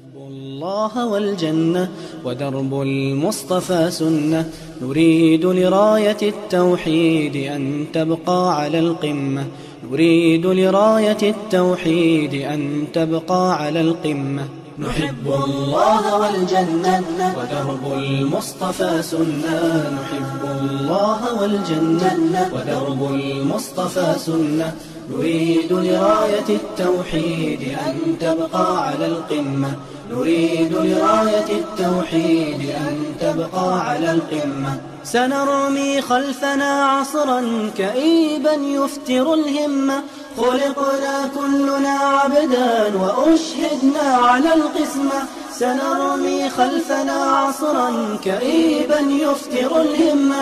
الله والجنة ودرب المصطفى سنة نريد لراية التوحيد أن تبقى على القمة نريد لراية التوحيد أن تبقى على القمة نحب الله والجنة ودرب المصطفى سنة نحب الله والجنة ودرب المصطفى سنة نريد لراية التوحيد أن تبقى على القمة نريد لراية التوحيد أن تبقى على القمة سنرمي خلفنا عصرا كئيبا يفتر الهمة خلقنا كلنا عبدا وأشهدنا على القسمة سنرمي خلفنا عصرا كئيبا يفتر الهمة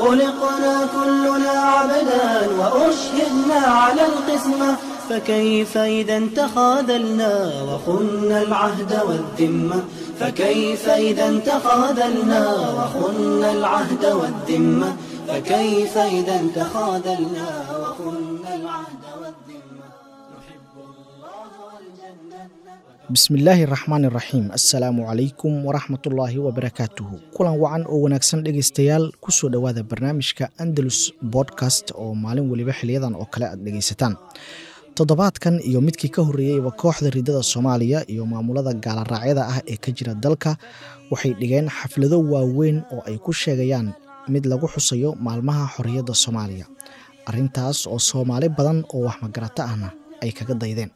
خلقنا كلنا عبدا وأشهدنا على القسمة فكيف إذا تخاذلنا وخنا العهد والذمة فكيف إذا تخاذلنا وخنا العهد والذمة فكيف إذا تخاذلنا وخنا العهد والذمة نحب الله والجنة bismillaahi raxmaan iraxiim assalaamu calaykum waraxmatullaahi wabarakaatuhu kulan wacan oo wanaagsan dhegaystayaal kusoo dhowaada barnaamijka andalus bodcast oo maalin weliba xiliyadan oo kale aad dhegaysataan toddobaadkan iyo midkii ka horreeyeyba kooxda ridada soomaaliya iyo maamulada gaalaraacyada ah ee ka jira dalka waxay dhigeen xaflado waaweyn oo ay ku sheegayaan mid lagu xusayo maalmaha xorriyadda soomaaliya arrintaas oo soomaali badan oo waxmagarato ahna ay kaga daydeen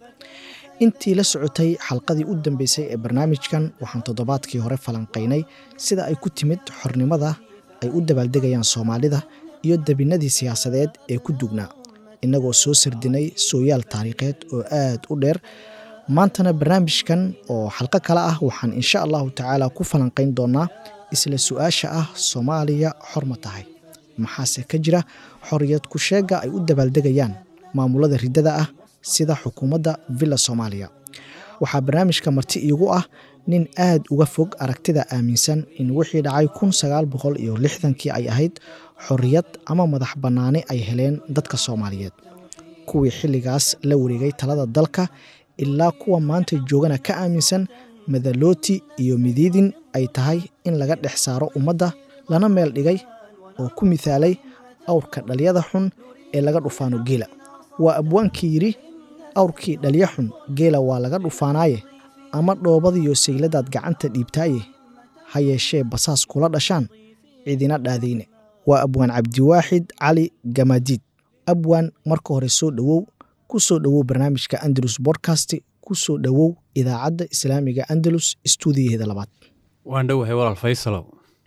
intii la socotay xalqadii u dambeysay ee barnaamijkan waxaan toddobaadkii hore falanqaynay sida ay ku timid xornimada ay u dabaaldegayaan soomaalida iyo debinadii siyaasadeed ee ku dugnaa innagoo soo sardinay sooyaal taariikheed oo aad u dheer maantana barnaamijkan oo xalqo kale ah waxaan insha allahu tacaala ku falanqayn doonaa isla su-aasha ah soomaaliya xor ma tahay maxaase ka jira xorriyad ku sheega ay u dabaaldegayaan maamulada riddada ah sida xukuumadda villa soomaaliya waxaa barnaamijka marti iigu ah nin aad uga fog aragtida aaminsan in wixii dhacay kun sagaal boqol iyo lixdankii ay ahayd xorriyad ama madax bannaani ay heleen dadka soomaaliyeed kuwii xilligaas la wareegay talada dalka ilaa kuwa maanta joogana ka aaminsan madalooti iyo midiidin ay tahay in laga dhex saaro ummadda lana meel dhigay oo ku mithaalay awrka dhalyada xun ee laga dhufaano geela waa abwaankii yidhi awrkii dhalya xun geela waa laga dhufaanaaye ama dhoobadiyo sayladaad gacanta dhiibtaaye ha yeeshee basaas kula dhashaan cidina dhaadayne waa abwaan cabdiwaaxid cali gamaadiid abwaan marka hore soo dhowow ku soo dhowow barnaamijka andalus bodcast ku soo dhowow idaacadda islaamiga andalus stuudiyaheeda labaad waan dhowahay walaal faysalow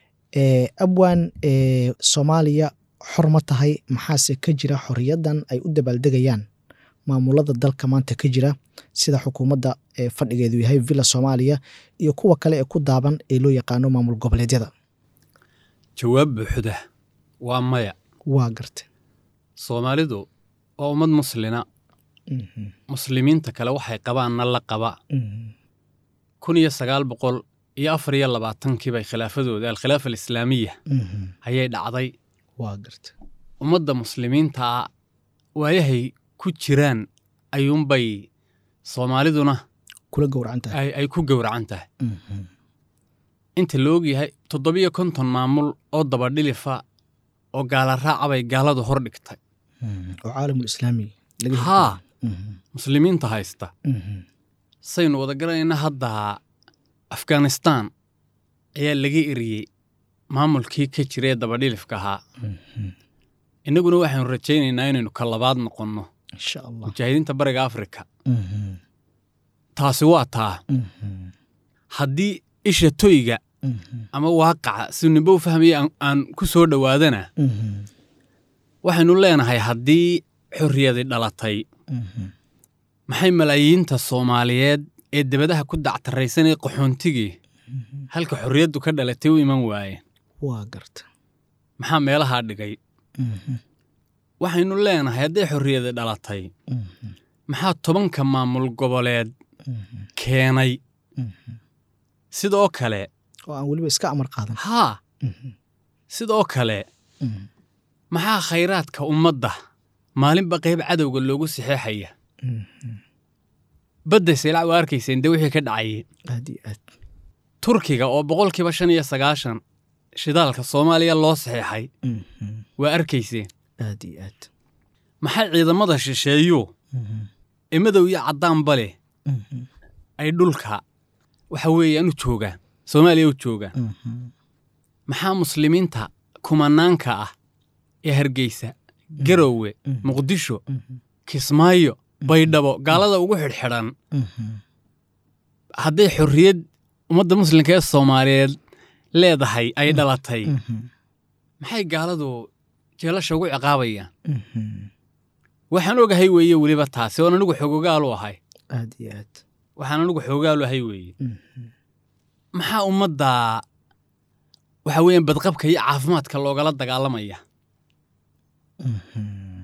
abwaan soomaaliya xor ma tahay maxaase ka jira xorriyaddan ay u dabaaldegayaan maamulada dalka maanta ka jira sida xukuumadda ee fadhigeedu yahay villa soomaaliya iyo kuwa kale ee ku daaban ee loo yaqaano maamul goboleedyada jawaab buuxda waa maya waa garta soomaalidu waa ummad muslina muslimiinta kale waxay qabaanna la qaba kun iyo sagaal boqol iyo afar iyo labaatankii bay khilaafadooda alkhilaafa alislaamiya ayay dhacday waa garta ummadda muslimiintaa waayahay ku jiraan ayuunbay soomaaliduna kula gowracan tahay ay ku gowracan tahay inta la ogyahay toddobiyo konton maamul oo dabadhilifa oo gaala raaca bay gaaladu hor dhigtay oo caalamulislaami haa muslimiinta haysta saynu wada garanayna hadda afghanistaan ayaa laga eriyey maamulkii ka jira ee dabadhilifka ahaa innaguna waxaanu rajaynaynaa inaynu ka labaad noqonno insha allah mujaahidiinta bariga afrika taasi waa taa haddii isha toyga ama waaqaca si nimbo u fahmaya aan ku soo dhowaadana waxaynu leenahay haddii xorriyadi dhalatay maxay malaayiinta soomaaliyeed ee debadaha ku dactaraysanee qaxoontigii halka xorriyaddu ka dhalatay u iman waayeen waa garta maxaa meelahaa dhigay waxaynu leenahay hadday xorriyadi dhalatay maxaa tobanka maamul goboleed keenay sidoo kale oo aan weliba iska amar qaadan haa sidoo kale maxaa khayraadka ummadda maalinba qayb cadowga loogu saxeexaya badda saylac waa arkayseen dee wixii ka dhacayay aad iyo aad turkiga oo boqolkiiba shan iyo sagaashan shidaalka soomaaliya loo saxeexay Mhm. waa arkayseen aad iyo aad maxay ciidamada shisheeyu Mhm. ee madow iyo caddaanba leh Mhm. ay dhulka waxa weeyaan u joogaan soomaaliya u joogaan Mhm. maxaa muslimiinta kumanaanka ah ee hargeysa garowe Mhm. muqdisho Mhm. kismaayo baydhabo gaalada ugu xidhxidhan Mhm. hadday xorriyad ummadda muslimka ee soomaaliyeed leedahay ay dhalatay Mhm. maxay gaaladu jeelasha ugu ciqaabayaan Mhm. waxaan ogahay weeye weliba taasi oon anigu xogogaalu ahay aad iyo aad waxaan anigu xogogaalu ahay weeye Mhm. maxaa ummadda waxa weeyaan badqabka iyo caafimaadka loogala dagaalamaya Mhm.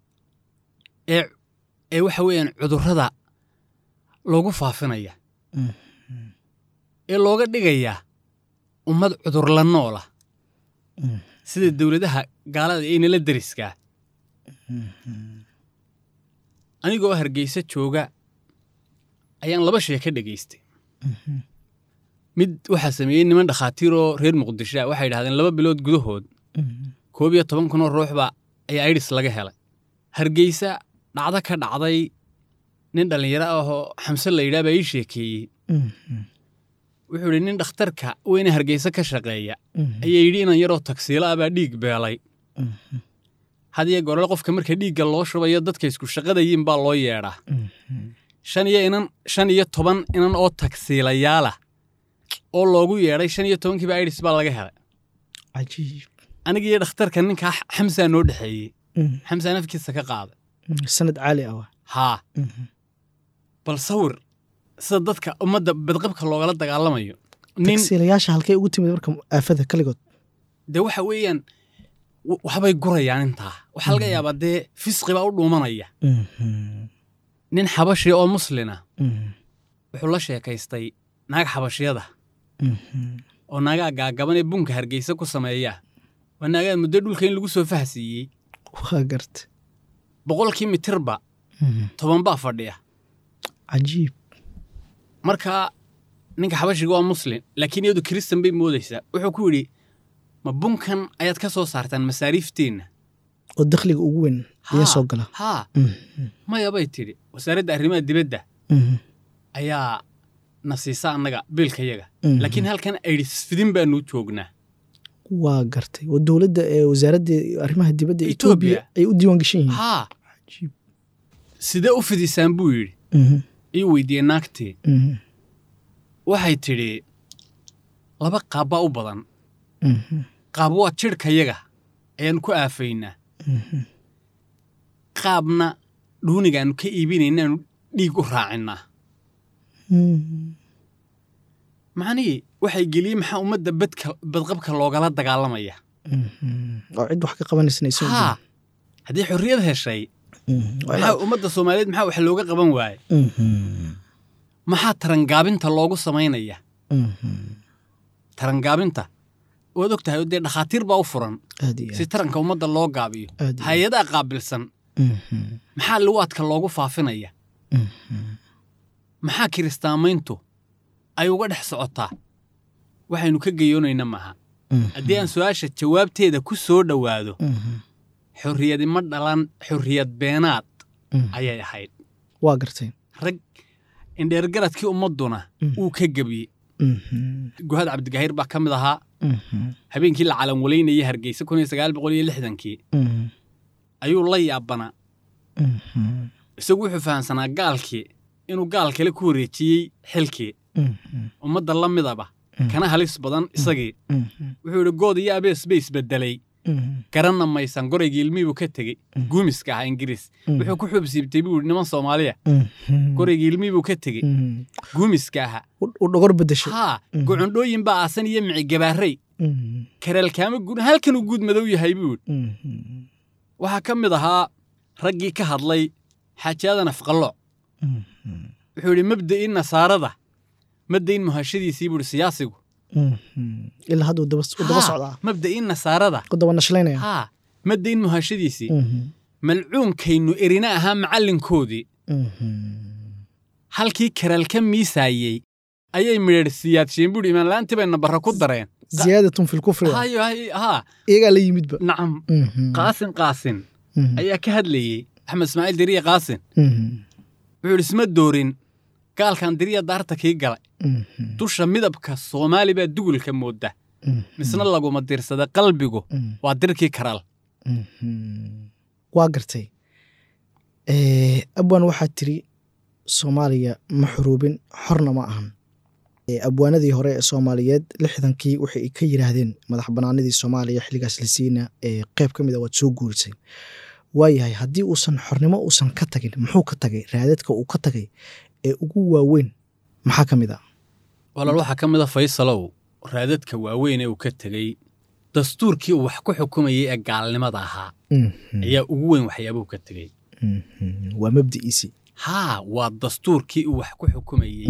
ee ee waxa weeyaan cudurrada loogu faafinaya Mhm. ee looga dhigaya ummad cudur la noola Mhm. sida dowladaha gaalada ee nala deriskaa Mhm. anigoo hargeysa jooga ayaan laba shay ka dhegaystay Mhm. mid waxaa sameeyey niman dhakhaatiiroo reer muqdisho ah waxay yidhahdeen laba bilood gudahood Mhm. koob iyo toban kunoo ruuxba ayaa aidhis laga helay hargeysa dhacdo ka dhacday nin dhallinyaro ah oo xamse la yidhaha baa ii sheekeeyey Mhm. wuxuu yidhi nin dhakhtarka weyne hargeysa ka shaqeeya Mhm. ayaa yidhi inan yaroo tagsiilo ah baa dhiig beelay Mhm. had iyo goorle qofka marka dhiigga loo shubayo dadka isku shaqadayiin baa loo yeedhaa Mhm. shan iyo inan shan iyo toban inan oo tagsiilayaalah oo loogu yeedhay shan iyo tobankiiba aidhis baa laga helay cajiib aniga iyo dhakhtarka ninkaa xamsaa noo dhexeeyey Mhm. xamsaa nafkiisa ka qaaday Mhm. sanad caali ah waa haa Mhm. bal sawir sida dadka ummadda badqabka loogala dagaalamayo nin tagsiilayaasha halkay ugu timid marka aafada kaligood dee waxa weeyaan w- waxbay gurayaan intaa waxaa laga yaabaa dee fisqi baa u dhuumanaya Mhm. nin xabashi oo muslina Mhm. wuxuu la sheekaystay naag xabashiyada Mhm. oo naagaa gaagaban ee bunka hargeysa ku sameeya waa naagaa muddo dhulka in lagu soo fahsiiyey waa garta boqolkii mitirba Mhm. toban baa fadhiya cajiib marka ninka xabashiga waa muslim laakiin iyadu kiristan bay moodaysaa wuxuu ku yidhi ma bunkan ayaad ka soo saartaan masaariifteenna oo dakhliga ugu weyn ayaa Haa, soo gala haa Mhm. maya bay tidhi wasaaradda arrimaha dibadda Mhm. ayaa na siisa annaga biilkayaga Mhm. laakiin halkan aidhis fidin baanu joognaa waa gartay oo dowladda ee wasaaradda arrimaha dibadda Ethiopia. etoobiya ay u diiwaan geshan yihiin haa cajiib sidee u fidisaan buu yidhi Mhm. ii weydiiyey naagtii Mhm. waxay tidhi laba qaab baa u badan Mhm. qaab waa jidhkayaga ayaannu ku aafaynaa Mhm. qaabna dhuunigaannu ka iibinaynaanu dhiig u raacinnaa Mhm. macnihii waxay geliyey maxaa ummadda badka badqabka loogala dagaalamaya Mhm. oo cid wax ka qabanaysan aysan u haa haddii xorriyad heshay jirin. Mhm. Waa maxaa inaad- ummadda soomaaliyeed maxaa wax looga qaban waaye Mhm. maxaa tarangaabinta loogu samaynaya Mhm. tarangaabinta waad og tahay oo dee dhakhaatiir baa u furan aad iyo si aad. taranka ummadda loo gaabiyo Aad iyo aad. hay-adaha qaabilsan Mhm. maxaa luwaadka loogu faafinaya Mhm. maxaa kiristaamayntu ay uga dhex socotaa waxaynu ka geyoonayna maaha Mhm. haddii aan su-aasha jawaabteeda ku soo dhowaado Mhm. xorriyadi ma dhalan xorriyad beenaad Mhm. ayay ahayd waa gartay rag indheergaradkii ummadduna Mhm. uu ka gebiyey Mhm. guhad cabdigahiir baa ka mid ahaa Mhm. habeenkii la calanwalaynayay hargeysa kun iyo sagaal boqol iyo lixdankii Mhm. ayuu la yaabanaa Mhm. isagu wuxuu fahamsanaa gaalkii inuu gaal kale ku wareejiyey xilkii Mhm. ummadda la midaba kana halis badan isagii Mhm. wuxuu yidhi good iyo abees bay isbedelay Mhm. garanna maysan goraygii ilmihii ka tegey guumiska ahaa ingiriis wuxuu ku xuubsiibtay buu yidhi niman soomaaliya Mhm. goraygii ilmihii buu ka tegey Mhm. guumiska ahaa u u dhogor bedeshay haa gocondhooyin baa aasan iyo micigabaarey Mhm. kareelkaama guud halkanuu guud madow yahay buu yidhi Mhm. waxaa ka mid ahaa raggii ka hadlay xaajaada nafqalooc Mhm. wuxuu yidhi mabda'ii nasaarada madayn muhashadiisii buu yidhi siyaasigu Mhm. ilaa hadda uu daba uu daba Haa, socdaa mabda'ii nasaarada u daba nashlaynaya haa madayn muhashadiisii Mhm. malcuunkaynu erina ahaa macallinkoodii Mhm. halkii karaal ka miisaayey ayay midheedhsiiyaadshiin buuri imaanla'aantii bay nabarra ku dareen ziyaadatun fi lkufri hayo hay- haa iyagaa la yimidba nacam Mhm. qaasin qaasin Mhm. ayaa ka hadlayey axmed ismaaciil diriya qaasin Mhm. wuxuu idhi isma doorin gaalkan diriya daarta kii galay Mhm. dusha midabka soomaali baa dugulka mooda Mhm. misna laguma dirsada qalbigu Mhm. waa dirkii karaal Mhm. waa gartay Eh, abwaan waxaa tiri soomaaliya ma xuruubin xorna ma ahan Eh, abwaanadii hore ee soomaaliyeed lixdankii waxay ka yiraahdeen madax banaanidii soomaaliya xilligaas la siina ee qeyb ka mid a waad soo guurisay waayahay haddii uusan xornimo uusan ka tagin muxuu ka tagay raadadka uu ka tagay ee ugu waaweyn maxaa ka mid a walaal waxaa ka mid a faysalow raadadka waaweyn ee uu ka tegey dastuurkii uu wax ku xukumayey ee gaalnimada ahaa Mhm. ayaa ugu weyn waxyaabuhu ka tegey Mhm. waa mabdi'iisii haa waa dastuurkii uu wax ku xukumayey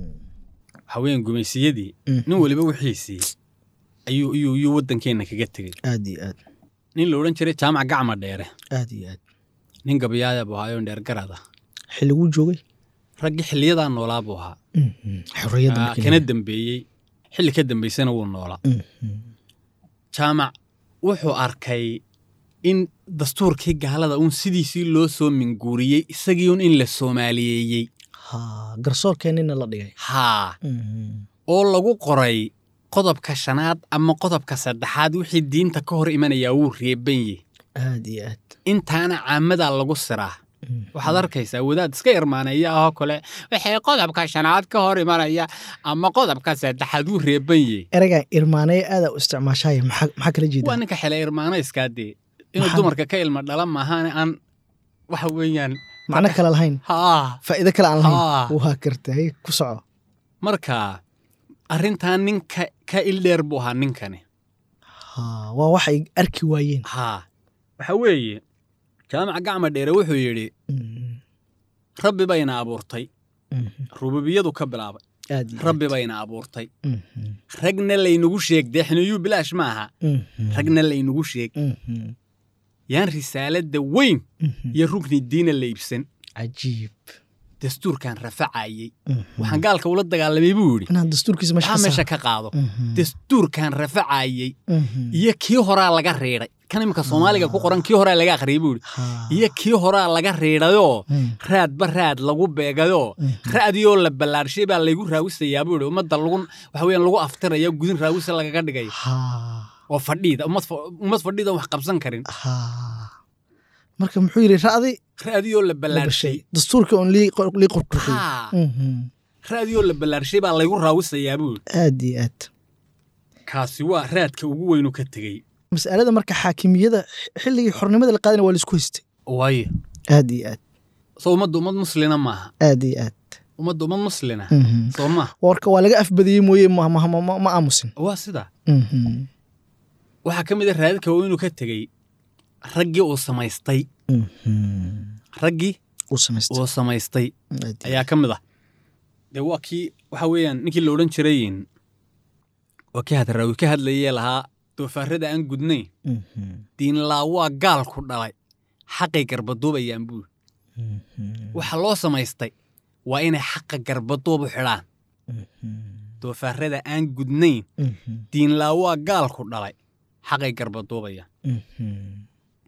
waxaa weeyaan gumaysiyadii Mhm. nin weliba wixiisii ayuu ayuu ayuu waddankeenna kaga tegey aad iyo aad nin la odhan jiray jaamac gacma dheere aad iyo aad nin gabayaaya buu ahaa oo dheergarad ah xilliguu joogay raggii xilliyadaa noolaa buu ahaa Mhm. xorriyadda Aa, markii kana la- dembeeyey xilli ka dambaysana wuu noolaa Mhm. jaamac wuxuu arkay in dastuurkii gaalada uun sidiisii loo soo minguuriyey isagii un in la soomaaliyeeyey ha garsoorkeennina la dhigay haa Mhm. oo lagu qoray qodobka shanaad ama qodobka saddexaad wixii diinta ka hor imanayaa wuu reeban yahay aad iyo aad intaana caamadaa lagu siraa Mhm. waxaad arkaysaa wadaad iska irmaaneeya ahoo kale waxay qodobka shanaad ka hor imanaya ama qodobka saddexaad wuu reeban yahay ereygan irmaanaya aadaa u isticmaashaya maxaa maxaa kala waa jeedaa ninka xile irmaanayska dee inuu Maxaa? dumarka ka ilma dhala maahaane aan waxa weeyaan macno kale lahayn haa faa'iido kale aan lahayn haa waa gartay ku soco marka arrintan ninka ka ildheer buu ahaa ninkani ha waa waxay arki waayeen haa waxa weeye jaamac gacma dheere wuxuu yidhi Mhm. rabbi bayna abuurtay Mhm. rububiyadu ka bilaabay aad iyo rabbi aad. bayna abuurtay Mhm. ragna laynagu sheeg deexniyuu bilaash ma aha Mhm. ragna laynagu sheeg Mhm. yaan risaaladda weyn Mhm. iyo rukni diina la iibsan cajiib dastuurkan rafacayey Mhm. waxaan gaalka ula dagaalamay buu yidhi inaan dastuurkiisa meesha waxaa ka meesha saaro. ka qaado Mhm. dastuurkan rafacayey Mhm. iyo kii horaa laga riidhay kan imika soomaaliga ku qoran kii horaa laga akhriyay buu yidhi Ha. iyo kii horaa laga riidhayoo Mhm. raadba raad lagu beegayoo Mhm. ra'diyoo la ballaarshay baa laygu raawisayaa buu yidhi ummadda lagu waxa weeyaan lagu aftiraya gudin raawisa lagaga dhigaya ha oo fadhiida ummad fa- ummad fadhiida wax qabsan karin ha marka muxuu yidhi ra'di ra'diyoo la la ballaarshay bashay dastuurka oon lii qor- lii qorqorxay haa Mhm. ra'diyoo la ballaarshay baa laygu raawisayaa buu yidhi aad iyo aad kaasi waa raadka ugu weynu ka tegey mas'alada marka xaakimiyada xilligii xornimada la qaadana waa laisku haystay waayo aad iyo aad soo ummadda ummad muslina maaha aad iyo aad ummadda ummad muslina Mhm. soo maaha warka waa laga afbadiyey mooye ma, ma, ma, ma, ma aamusin waa sidaa Mhm. waxaa ka mid a raadadka weynu ka tegey raggii uu samaystay Mhm. raggii uu samaystay uu samaystay Aad iyo ayaa ka mid ah dee waa kii waxa weeyaan ninkii la odhan jirayin waa kii hadraawi ka hadlayee lahaa doofaarrada aan gudnayn Mhm. diinlaa waa gaalku dhalay xaqay garbaduubayaan buu Mhm. waxa loo samaystay waa inay xaqa garbaduubu xidhaan Mhm. doofaarrada aan gudnayn Mhm. diinlaa waa gaalku dhalay xaqay garbaduubayaan Mhm.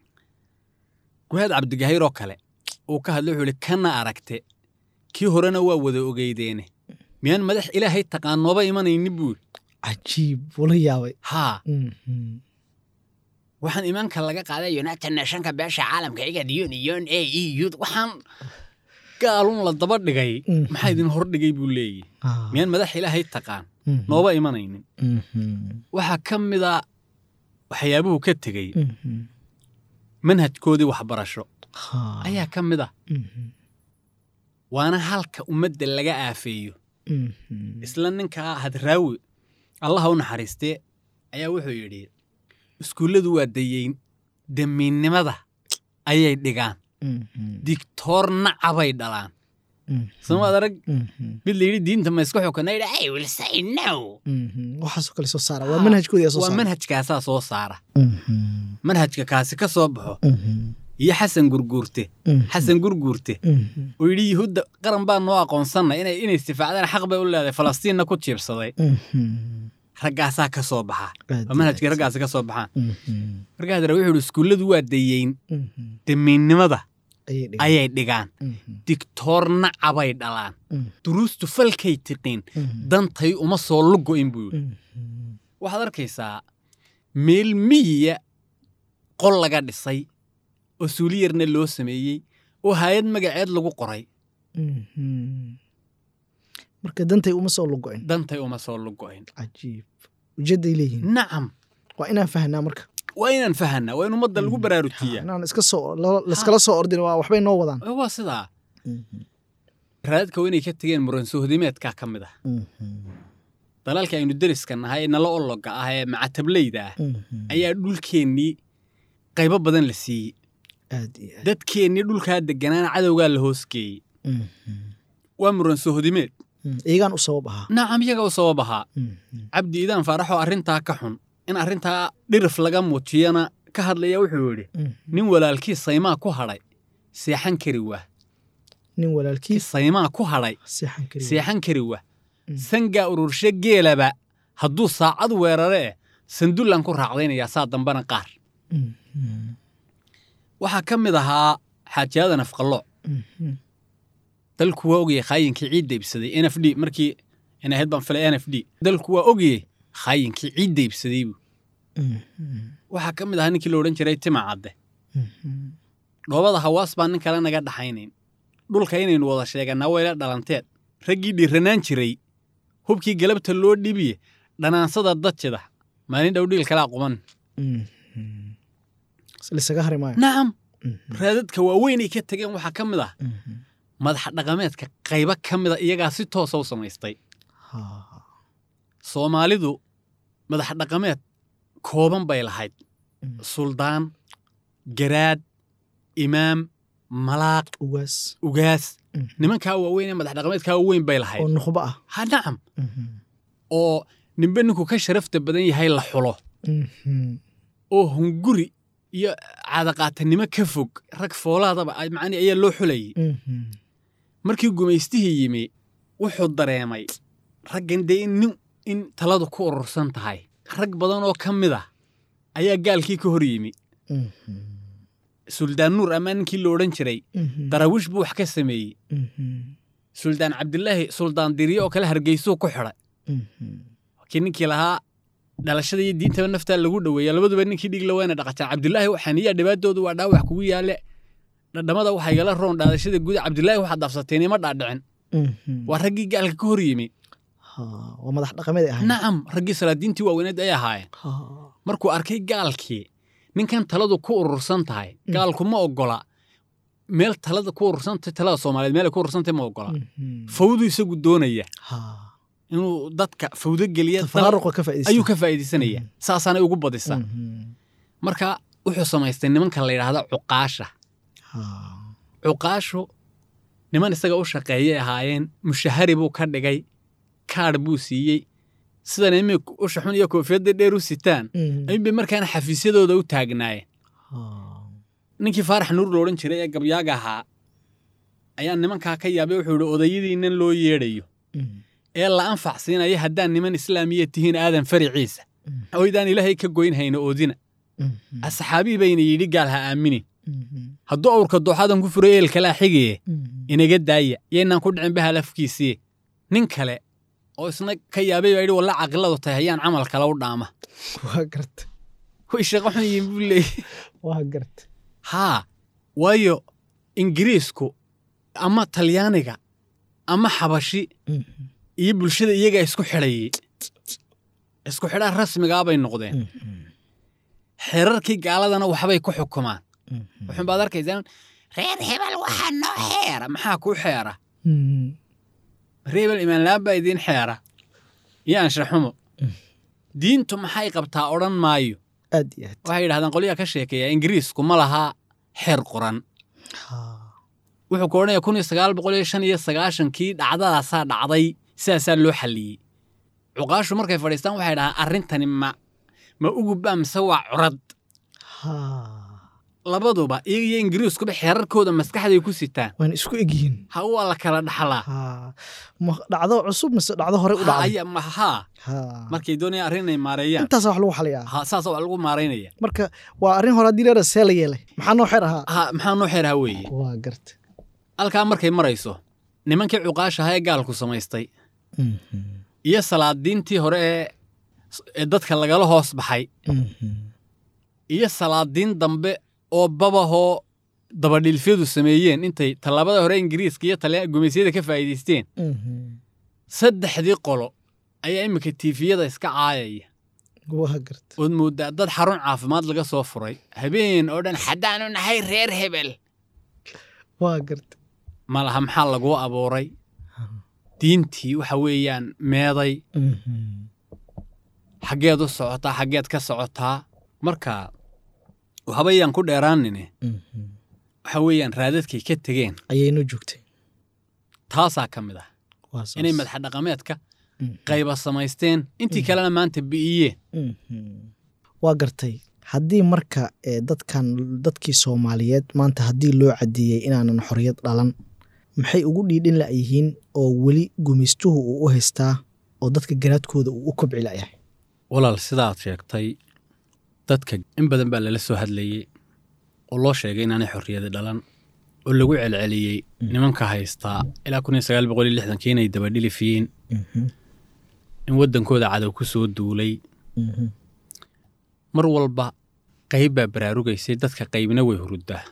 guhaad cabdigahayr oo kale uu ka hadlay wuxuu ihi kana aragte kii horena waa wada ogeydeene miyaan madax ilaahay taqaan nooba imanayni buu yidhi cajiib wala yaabay haa Mhm. waxaan imaanka laga qaaday united nationka beesha caalamka igad union a e u waxaan gaalun la daba dhigay Mhm. maxaa idin hordhigay buu leeyahy Ah. miyaan madax ilaahay taqaan Mhm. nooba imanaynin Mhm. waxaa ka mid a waxyaabuhu ka tegey Mhm. manhajkoodii waxbarasho Ha. ayaa ka mid ah Mhm. waana halka ummadda laga aafeeyo Mhm. isla ninkaa hadraawi allaha u naxariistee ayaa wuxuu yidhi iskuulladu waa dayeyn damiinnimada ayay dhigaan Mhm. digtoor nacabay dhalaan Mhm. somaad arag Mhm. mid la yidhi diinta ma isku xukana yidhi i will say no Mhm. waxaasoo kale soo saara Ha. waa manhajkoodii soo waa saara manhajkaasaa soo saara Mhm. manhajka kaasi ka soo baxo Mhm. iyo xasan gurguurte xasan gurguurte oo yidhi yuhuudda qaran baa noo aqoonsannay inay inay istifaacdaan xaq bay u leedahay falastiinna ku jiibsaday raggaasaa ka soo baxa oo manhajkii raggaasi ka soo baxaan markaa haddana wuxuu yidhi iskuulladu waa dayeyn damiinnimada ayay dhigaan digtoorna cabay dhalaan duruustu falkay tiqiin dantay uma soo lugo'in buu yidhi waxaad arkaysaa meel miyiya qol laga dhisay oo suuliyarna loo sameeyey oo haayad magaceed lagu qoray marka dantay uma soo lugo'in dantay uma soo lugo'in cajiib ujeedday leeyihiin nacam waa inaan fahnaa marka waa inaan fahanaa waa in ummadda lagu baraarujiyaa inaan iska soo laiskala soo ordin waa waxbay noo wadaan waa sidaa raadadka waa inay ka tegeen muransohodimeedkaa ka mid ah dalalka aynu deriska nahay ee nala ologa ah ee macatablayda ah ayaa dhulkeennii qaybo badan la siiyey aad iyo aad dadkeennii dhulkaa degganaana cadowgaa la hoosgeeyey waa muransohodimeed iyagaan u sabab ahaa nacam iyaga u sabab ahaa cabdi iidaan faaraxoo arrintaa ka xun in arrintaa dhirif laga muujiyana ka hadlaya wuxuu yidhi nin walaalkii saymaa ku hadhay seexan kari waa nin walaalkiis saymaa ku hadhay seexan kari seexan kari waa sangaa ururshe geelaba hadduu saacad weerare eh sandullaan ku raacdaynayaa saa dambana qaar waxaa ka mid ahaa xaajiyada nafqallooc dalku waa ogayey khaayinkii ciidda ibsaday n f d markii in ahayd baan filay n f d dalku waa ogayey khaayinkii ciidda ibsaday buu waxaa ka mid ahaa ninkii la odhan jiray tima cadde dhoobada hawaas baan nin kale naga dhaxaynayn dhulka inaynu wada sheegannaa wayla dhalanteed raggii dhiiranaan jiray hubkii galabta loo dhibiye dhanaansada dadjida maalin dhow dhiil kalaa quban lisaga hari maayo nacam raadadka waaweynay ka tegeen waxaa ka mid ah madax dhaqameedka qaybo ka mida iyagaa si toosa u samaystay soomaalidu madax dhaqameed kooban bay lahayd suldaan garaad imaam malaaq ugaas ugaas nimankaa waaweyn ee madax dhaqameedkaa waaweyn bay oo lahayd nukhba ah ha nacam oo ninbe ninku ka sharafta badan yahay la xulo oo hunguri iyo caadaqaatanimo ka fog rag foolaadaba ay- macni ayaa loo xulayay markii gumaystihii yimi wuxuu dareemay raggan dee in nin in taladu ku urursan tahay rag badan oo ka mid ah ayaa gaalkii ka hor yimi suldaan nuur amaa ninkii la odhan jiray daraawiish buu wax ka sameeyey suldaan cabdilaahi suldaan diriye oo kale hargeysuu ku xidhay kii ninkii lahaa dhalashada iyo diintaba naftaa lagu dhoweeya labaduba ninkii dhigla wayna dhaqataan cabdilaahi waxaniyaa dhibaatoodu waa dhaawax kugu yaale dhadhamada waxaa igala roon dhaadashada guda cabdilaahi waxaad dhaafsateen ima dhaadhicin waa raggii gaalka ka hor yimi waa madax dhaqameed ay ahayn nacam raggii salaadiintii waaweyned ay ahaayeen markuu arkay gaalkii ninkan taladu ku urursan tahay gaalku ma ogola meel talada ku urursantahay talada soomaaliyeed meel ay ku urursantahay ma ogola fawdu isagu doonaya inuu dadka fawdo geliya dal- tafaraaruqa ka faa'iidaysta ayuu ka faa'iidaysanaya saasaanay ugu badisa marka wuxuu samaystay nimanka la yidhaahda cuqaasha cuqaashu niman isaga u shaqeeyay ahaayeen mushahari buu ka dhigay kaadh buu siiyey sidan imi usha xun iyo koofiyadda dheer u sitaan ayuunbay markaana xafiisyadooda u taagnaayeen ninkii faarax nuur lo odhan jiray ee gabyaaga ahaa ayaa nimankaa ka yaabay wuxuu yidhi odayadiinnan loo yeedhayo ee la anfac siinaya haddaan niman islaamiya tihiin aadan fariciisa oydaan ilaahay ka goynhayna oodina asxaabii bayna yidhi gaal ha aaminin hadduu awrka dooxadan ku furay eelkalaa xigaye inaga daaya yaynaan ku dhicin bahal afkiisiye nin kale oo isna ka yaabay baa yidhi walla caqiladu tahay hayaan camal kale u dhaama waa garta way shaqo xun yihiin buu leeyay waa garta haa waayo ingiriisku ama talyaaniga ama xabashi iyo bulshada iyagaa isku xidhayay isku xidhaa rasmigaa bay noqdeen xeerarkii gaaladana waxbay ku xukumaan wuxuun baad arkaysaa reer hebel waxaa noo xeera maxaa kuu xeera reer hebel imaanlaan baa idiin xeera iyo anshaxumo diintu maxay qabtaa odhan maayo aad iyo aad waxay yidhahdaan qolyaha ka sheekeeya ingiriisku ma lahaa xeer qoran wuxuu ku odhanaya kun iyo sagaal boqol iyo shan iyo sagaashankii dhacdadaasaa dhacday sidaasaa loo xalliyey cuqaashu markay fadhiistaan waxay dhahaan arrintani ma ma ugubba mise waa curad labaduba iyaga iyo ingiriiskuba xeerarkooda maskaxday ku sitaan waana isku egyihiin ha waa la kala dhaxlaa ha ma dhacdo cusub mise dhacdo hore u Ha, dhacday aya- ma- haa ha markay doonayaan arrin inay maareeyaan intaasa wax lagu xaliyaa ha saasa wax lagu maaraynaya marka waa arrin hore haddii leera see la yeelay maxaa noo xeer ahaa ha maxaa noo xeeraha weeye waa garta halkaa markay marayso nimankii cuqaashaha ee gaalku samaystay iyo salaadiintii hore ee ee dadka lagala hoos baxay iyo salaadiin dambe oo babahoo dabadhilfyadu sameeyeen intay tallaabada hore ingiriiska iyo talya gumaysyada ka faa'iidaysteen saddexdii qolo ayaa iminka tiifiyada iska caayaya waa garta ood mooddaa dad xarun caafimaad laga soo furay habeen oo dhan haddaanu nahay reer hebel waa garta malaha maxaa laguu abuuray diintii waxa weeyaan meeday xaggeed u socotaa xaggeed ka socotaa marka waxbayaan ku dheeraanine waxa weeyaan raadadkay ka tegeen ayaynoo joogtay taasaa ka mid ah waa saas. inay madaxa dhaqameedka Mhm. qayba samaysteen intii kalena maanta bi'iyeen Mhm. waa gartay haddii marka ee, dadkan dadkii soomaaliyeed maanta haddii loo cadeeyey inaanan xorriyad dhalan maxay ugu dhiidhin la'yihiin oo weli gumaystuhu uu u haystaa oo dadka garaadkooda uu u kobci la'yahay walaal sidaad sheegtay dadka in badan baa lala soo hadlayey oo loo sheegay inaanay xorriyadi dhalan oo lagu celceliyey nimanka haystaa ilaa kun iyo sagaal boqol iyo lixdankii inay dabadhilifiyeen in waddankooda cadow ku soo duulay mar walba qayb baa baraarugaysay dadka qaybna way huruddaa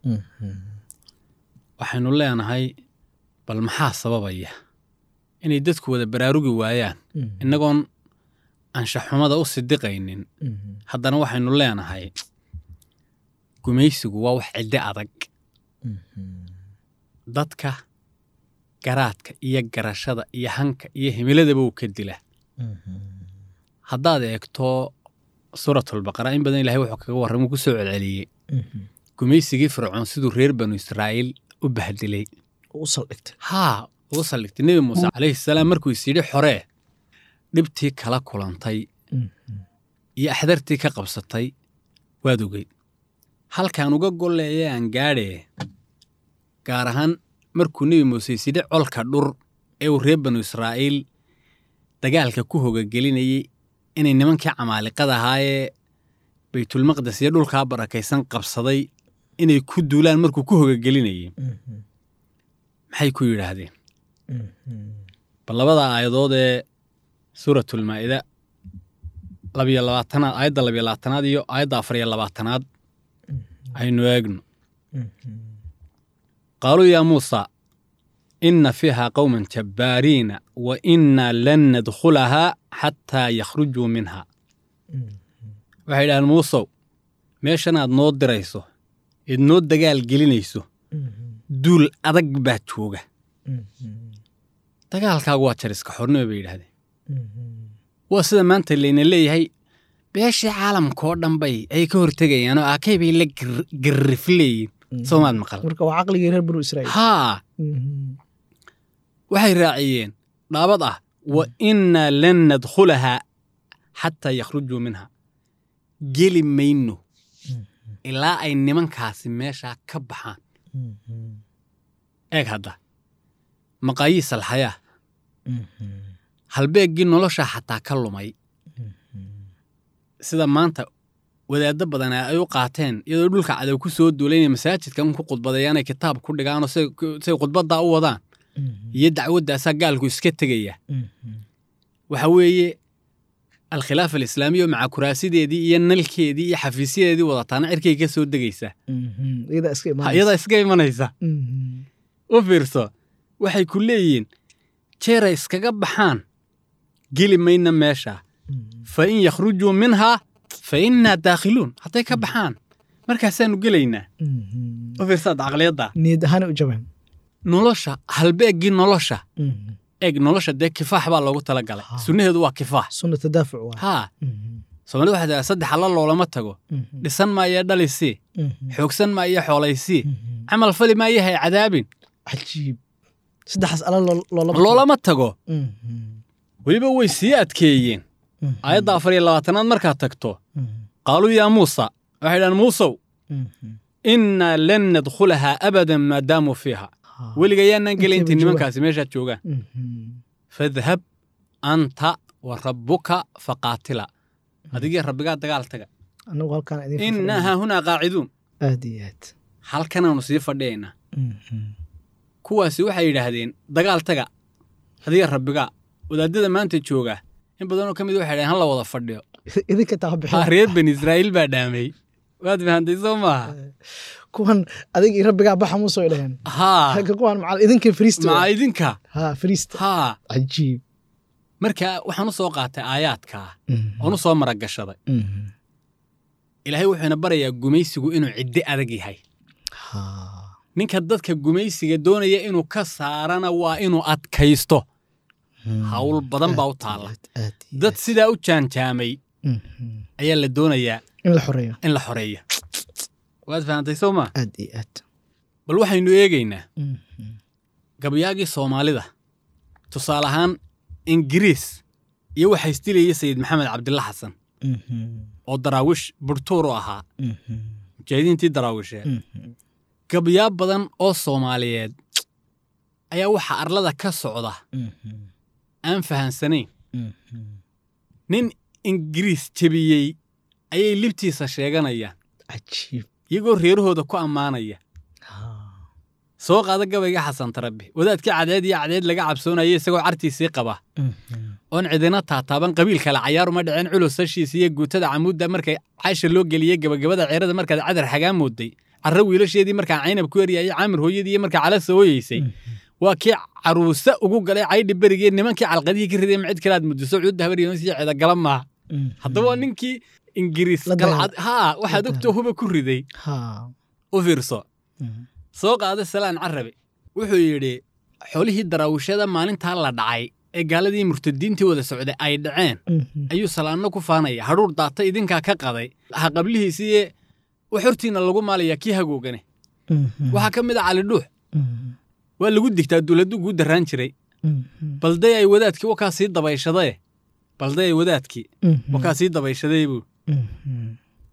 waxaynu leenahay bal maxaa sababaya inay dadku wada baraarugi waayaan innagoon anshaxumada u sidiqaynin haddana waxaynu leenahay gumaysigu waa wax cidde adag dadka garaadka iyo garashada iyo hanka iyo himiladaba uu ka dila haddaad eegto suuratulbaqara in badan ilahay wuxuu kaga warramuu ku soo celceliyey gumaysigii fircoon siduu reer banu israa'iil u bahdilay u saldhigtay haa uu saldhigtay nebi muuse calayhi salaam markuu is yidhi xoree dhibtii kala kulantay iyo axdartii ka qabsatay waad ogeyd halkaan uga golleeye aan gaadhee gaar ahaan markuu nebi muuse is yidhi colka dhur ee uu reer banu israa'iil dagaalka ku hogagelinayey inay nimankii camaaliqada ahaayee baytulmaqdes iyo dhulkaa barakaysan qabsaday inay ku duulaan markuu ku hogagelinayey maxay ku yidhaahdeen bal labada aayadood ee suuratulmaa'ida labiyo labaatanaad aayadda labiyo labaatanaad iyo aayadda afar iyo labaatanaad aynu eegno qaaluu yaa muusa inna fiiha qowman jabbaariina wa innaa lan nadkhulahaa xataa yakhrujuu minha waxay idhahdeen muusow meeshanaad noo dirayso eed noo dagaal gelinayso duul adag baa jooga dagaalkaagu waa jariska xornimo bay yidhahdeen waa sida maanta layna leeyahay beeshii caalamkaoo dhan bay ay ka hortegayaan oo aakay bay la garrif leeyihin soomaad maqal marka waa caqligii reer banu israa'iil haa waxay raaciyeen dhaabad ah wa innaa lan nadkhulahaa xataa yakhrujuu minha geli mayno ilaa ay nimankaasi meeshaa ka baxaan eeg hadda maqaayiis alxayaa halbeeggii nolosha xataa ka lumay sida maanta wadaaddo badan ay u qaateen iyadoo dhulka cadow ku soo duulay inay masaajidka un ku khudbadeeyaanay kitaab ku dhigaanoo say say khudbaddaa u wadaan iyo dacwaddaasaa gaalku iska tegaya waxa weeye alkhilaafa alislaamiya oo maca kuraasideedii iyo nalkeedii iyo xafiisyadeedii wadataana cirkay ka soo degaysaa iyadaa iska Ha, imaanaysa iyadaa iska imanaysa u fiirso waxay ku leeyihiin jeeray iskaga baxaan geli mayna meesha fa in yakhrujuu minhaa fa innaa daakhiluun hadday ka baxaan markaasaanu gelaynaa u fiirsaad caqliyadda niyad ahaana u jabaan nolosha halbeeggii nolosha eeg nolosha dee kifaax baa loogu tala galay Ha. sunnaheedu waa kifaax sunna tadaafuc waa haa soomaalida waxay tahay saddex alla loolama tago dhisan maayee dhalisii xoogsan maayee xoolaysii camal fali maayahay cadaabin cajiib saddexaas ala loola loolama tago weliba way sii adkeeyeen aayadda afar iyo labaatanaad markaad tagto qaaluu yaa muusa waxay dhahan muusow Mhm. innaa lan nadkhulahaa abadan maadaamuu fiiha Ha. weliga yaanaan gelay Intay intay ba nimankaasi meeshaad joogaan Mhm. fadhab anta wa rabbuka faqaatila adigii rabbigaa dagaal taga anagu halkaan idin innaa haahunaa qaaciduun aad iyo aad halkanaanu sii fadhiyaynaa Mhm. kuwaasi waxay yidhaahdeen dagaal taga adiga rabbigaa wadaadada maanta jooga in badanoo ka mid waxay dhaheen hala wada fadhiyo idinka taa haa bixin reer bani israa'iil baa dhaamay waad fahantay soo maaha kuwan adig iyo rabbigaa baxa musoo dhaheen haa halka kuwan macal idinka fariista maca waa. idinka ha fariista haa cajiib marka waxaan u soo qaatay aayaadkaa Mhm. oon u soo maragashaday Mhm. ilaahay wuxuuna barayaa gumaysigu inuu ciddi adag yahay ha ninka dadka gumaysiga doonaya inuu ka saarana waa inuu adkaysto hawl badan baa u taalla aad aad iyo dad aad. sidaa u jaanjaamay Mhm. ayaa la doonayaa in la xoreeyo in la xoreeyo waad fahantay soo maa aad iyo aad bal waxaynu eegaynaa Mhm. gabayaagii soomaalida tusaale ahaan ingiriis iyo waxaa isdilayay sayid maxamed cabdilla xasan Mhm. oo daraawish burtuur u ahaa Mhm. mujaahidiintii daraawisheed Mhm. gabayaa badan oo soomaaliyeed ayaa waxaa arlada ka socda Mhm. aan fahansanayn Mhm. nin ingiriis jebiyey ayay libtiisa sheeganayaan cajiib iyagoo reerahooda ku ammaanaya ha soo qaada gabayga xasan tarabi wadaadkii cadeed iyo cadeed laga cabsoonaya isagoo cartiisii qaba Mhm. oon cidina taataaban qabiil kale cayaar uma dhiceen culus hashiisa iyo guutada camuudda markay caysha loo geliyey gabagabada ceerada markaad cadar xagaa mooday carro wiilasheedii markaa caynab ku eryaayay caamir hooyadii iyo markaa calasa hooyeysay waa kii caruuse ugu galay caydhi berigee nimankii calqadihii ka riday macid kalaad mudiso cuudda habaryoonsi cidagala maaha Mhm. haddaba waa ninkii ingiriis La dagaal- galcad haa waxaad la ogtoo huba ku riday ha u fiirso Mhm. soo qaada salaan carabe wuxuu yidhi xolihii daraawishada maalintaa la dhacay ee gaaladii murtadiintii wada socday ay dhaceen Mhm. ayuu salaanno ku faanaya hadhuur daata idinkaa ka qaday ha qablihiisiiye wax hortiina lagu maalayaa kii hagoogane Mhm. waxaa ka mid a cali dhuux Mhm. waa lagu digtaa dowladdu guu darraan jiray Mhm. balday ay wadaadkii wakaa sii dabayshadae balday ay wadaadkii Mhm. wakaa sii dabayshaday buu Mhm.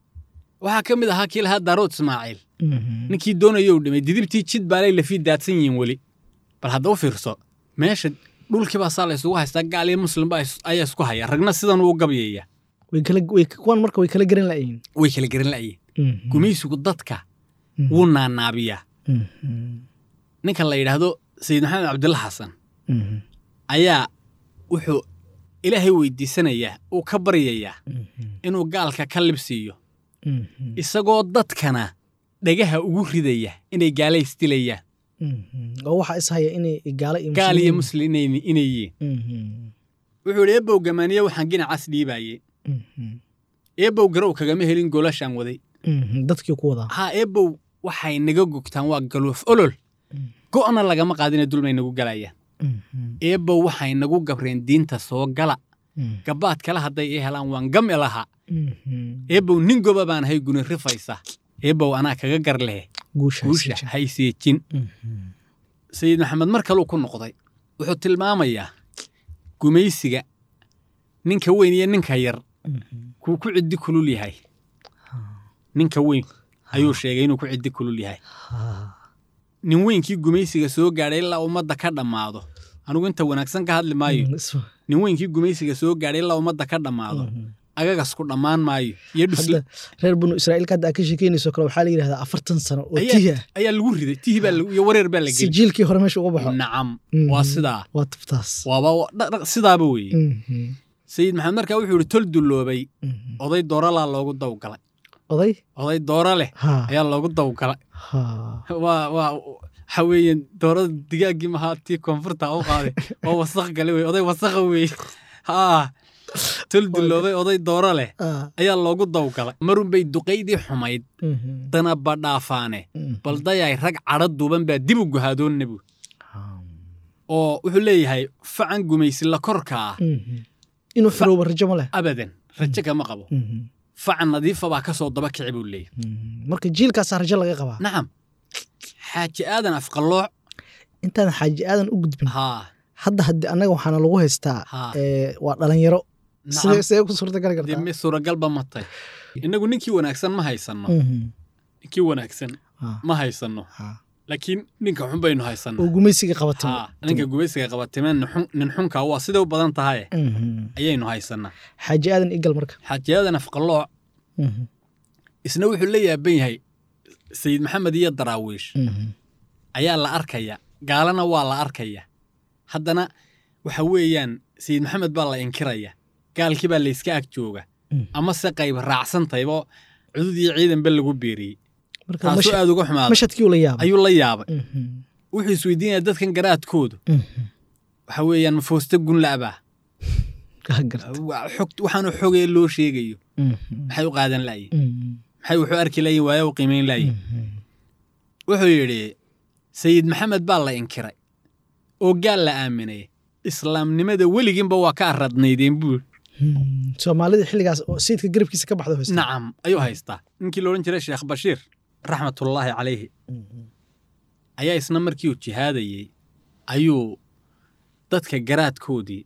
waxaa ka mid ahaa kii lahaa daarood ismaaciil Mhm. ninkii doonayou dhimay didibtii jid baalay lafii daadsan yihiin weli bal hadda u fiirso meesha dhulkii baa saa la isugu haystaa gaal iyo muslimba is- ayaa isku haya ragna sidan uu gabyaya way kala way kuwan marka way kala garan la'yiin way kala garan la'yiin Mhm. gumaysigu dadka Mhm. wuu naanaabiyaa Mhm. ninka la yidhaahdo sayid maxamed cabdilla xasan Mhm. ayaa wuxuu ilaahay weydiisanayaa uu ka baryayaa Mhm. inuu gaalka ka libsiiyo Mhm. isagoo dadkana dhagaha ugu ridaya inay gaala isdilayaan Mhm. oo waxaa is haya inay gaalo iyo gaal iyo muslimiin- muslim inay inay yihiin Mhm. wuxuu yidhi eebow gamaaniye waxaan ginacas dhiibaayey Mhm. eebow garow kagama helin goolashaan waday Mhm. dadkii ku wadaa haa eebow waxay naga gogtaan waa galuuf olol Mm. go'na lagama qaadina dulmay nagu galayaan Mhm. eebow waxay nagu gabreen diinta soo gala Mhm. gabaad kale hadday ii helaan waan gam ilaha Mhm. eebow nin goba baan ahay guni rifaysa eebow anaa kaga gar leh guusha guusha haysiin. hayseejin Mhm. sayid maxamed mar kaluu ku noqday wuxuu tilmaamayaa gumaysiga ninka weyn iyo ninka yar Mhm. kuu ku ciddi kulul yahay ninka weyn ayuu sheegay inuu ku ciddi kulul yahay Ha. nin weynkii gumaysiga soo gaadhay ilaa ummadda ka dhammaado anigu inta wanaagsan ka hadli maayo Mhm. Is- nin weynkii gumaysiga soo gaadhay ilaa ummadda ka dhammaado Mhm. agagas ku dhammaan maayo iyo dhus hadda reer banu israa'iilka hadda aad ka sheekeynayso kale waxaa la yidhahdaa afartan sano oo Ayaa- tihi ah ayaa lagu riday tihi baa lagu- iyo wareer baa la si gelay jiilkii hore meesha uga baxo nacam Mhm. waa sidaa waa tuftaas waaba dha- dha- sidaaba weeye Mhm. sayid maxamed markaa wuxuu yidhi tol dulloobay Mhm. oday dooralaa loogu dawgalay oday oday doora leh ha ayaa loogu dawgalay ha waa waa waxa weeye doorada digaaggii mahaa tii koonfurta u qaaday waa wasaq gale wey oday wasaqa weeye haa tol dulloobay oday dooro leh Ah. ayaa loogu dawgalay marunbay duqaydii xumayd Mhm. danaba dhaafaane Mhm. baldayay rag cadho duuban baa dib u guhaadoonna buu Ha. oo wuxuu leeyahay facan gumaysi la korka ah Mhm. inuu xoroobo rajo ma leh abadan rajo kama qabo Mhm. facan nadiifa baa ka soo daba kici buu leeyahay Mhm. marka jiilkaasaa rajo laga qabaa nacam xaaji aadan afqallooc intaan xaaji aadan u gudbin haa hadda haddii annaga waxaana lagu haystaa haa ee, waa dhalinyaro nacam sidee sidee ku suurtagali kartaa dee mi suuragalba matay innagu ninkii wanaagsan ma haysanno Mhm. kii wanaagsan Ha, ma haysanno ha. laakiin ninka xun baynu haysanno oo gumaysiga qabatay Ha, ninka gubaysiga qabatimeen nin xunka waa siday u badan tahay Mhm. ayaynu haysanaa xaaji aadan igal marka xaajiyada nafqalooc Mhm. isna wuxuu la yaaban yahay sayid maxamed iyo daraawiish Mhm. ayaa la arkaya gaalana waa la arkaya haddana waxa weeyaan sayid maxamed baa la inkiraya gaalkii baa layska ag jooga Mm. ama se qayb raacsantaybo cudud iyo ciidanba lagu beeriyey marka taasoo masha- aad uga xumaaday mashadkii uu la yaabay ayuu la yaabay Mhm. wuxuu isweydiinaya dadkan garaadkoodu Mhm. waxa weeyaan mafooste gunla'baa Kaa gartay. waxaanu xogee loo sheegayo Mhm. maxay u qaadan la'yihin Mhm. maxay wuxuu arki layihin waayo u qiimayn la'yihin Mhm. wuxuu yidhi sayid maxamed baa la inkiray oo gaal la aaminay islaamnimada weliginba waa ka aradnaydeen buu Mhm. soomaalida xilligaas oo sayidka garabkiisa ka baxda haysta nacam ayuu haystaa ninkii loodhan jiray sheekh bashiir raxmatullaahi calayhi Mhm. ayaa isna markii uu jihaadayey ayuu dadka garaadkoodii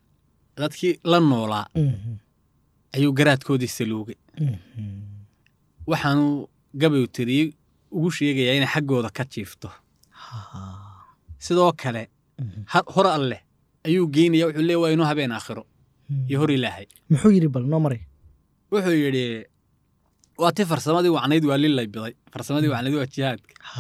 dadkii la noolaa Mhm. ayuu garaadkoodii saluugay Mhm. waxaanuu gabayu tiriyey ugu sheegayaa inay xaggooda ka jiifto Ha. sidoo kale Mhm. har- hor alleh ayuu geynaya wuxuu leeya waa inuu habeen aakhiro iyo hor ilaahay muxuu yidhi bal noo maray wuxuu yidhi waa ti farsamadii wacnayd waa lilay biday farsamadii wacnayd waa jihaadka Ha.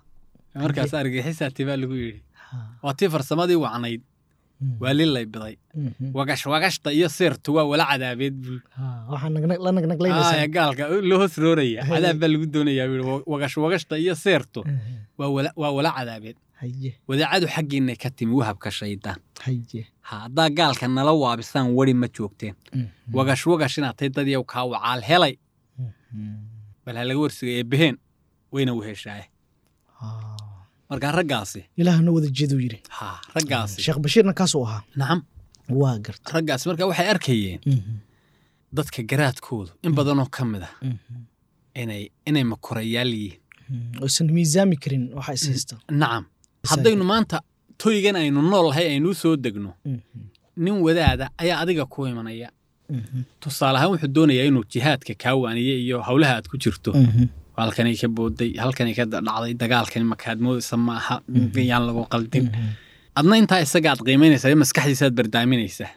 markaas argagixisaati baa lagu yidhi Ha. waa ti farsamadii wacnayd Mhm. waa lilay biday Mhm. wagash wagashta iyo seertu waa wala cadaabeed buu Ha. waxaa nagnag- la Aa, nagnaglaynaysaa gaalka loo hoos rooraya Haye. cadaab baa lagu doonayaa buu yidhi wagash wagashta iyo seertu Mhm. waa wala waa wala cadaabeed haye wadaacadu xaggiinay ka timi wahabka shaydaan haye ha haddaa gaalka nala waabisaan weri ma joogteen Mhm. wagash wagash inaad tay dadyow kaa wacaal helay Mhm. bal ha laga warsigay ee beheen wayna weheshaaye Ha. markaa raggaasi ilaahna wada jeeduu yidhi ha raggaasi sheekh bashiirna kaasuu ahaa nacam waa garta raggaasi marka waxay arkayeen dadka garaadkoodu in badanoo ka mid ah inay inay makorayaal yihiin oysan miisaami karin waxa is haysta nacam haddaynu maanta toygan aynu nool lahay aynuu soo degno nin wadaada ayaa adiga ku imanaya tusaale ahaan wuxuu doonayaa inuu jihaadka kaa waaniye iyo howlaha aad ku jirto halkanay ka booday halkanay ka dhacday dagaalkani makaad moodaysa ma aha yaan lagu qaldin adna intaa isaga aad qiimaynaysaa maskaxdiisaad bardaaminaysaa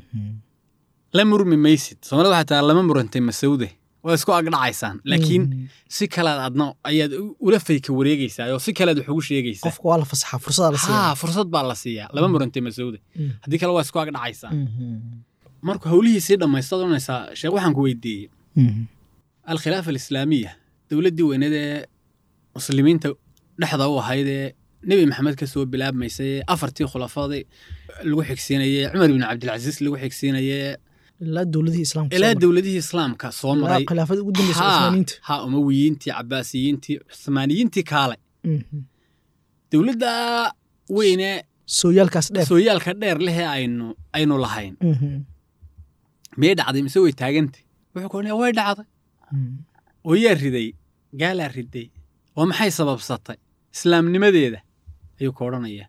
la murmi maysid soomaalida waxaa taa lama murantay masawde waa isku agdhacaysaan laakiin si kalead adna ayaad ula fayka wareegaysaa oo si kalead wax ugu sheegaysaa qofka waa la fasaxaa fursadaa la siiyaa haa fursad baa la siiyaa lama murantay masawde haddii kale waa isku agdhacaysaa markuu howlihiisii dhammaystaad oranaysaa sheekh waxaan ku weydiiyey alkhilaafa alislaamiya dowladdii weyneed ee muslimiinta dhexda u ahayd ee nebi maxamed ka soo bilaabmaysay ee afartii khulafadii lagu xigsiinayey cumar ibnu cabdilcasiis lagu xigsiinayey ilaa dowladihii islaamka ilaa dowladihii islaamka soo maray khilaafada ugu dambeysa Haa, cusmaaniinta haa umawiyiintii cabaasiyiintii cusmaaniyiintii kaale dowladda weyne sooyaalkaas dheer sooyaalka dheer lehee aynu aynu lahayn Mhm. miyay dhacday mise way taagantay wuxuu ku odhanaya way dhacday Mhm. oo yaa riday gaalaa riday oo maxay sababsatay islaamnimadeeda ayuu ka odhanayaa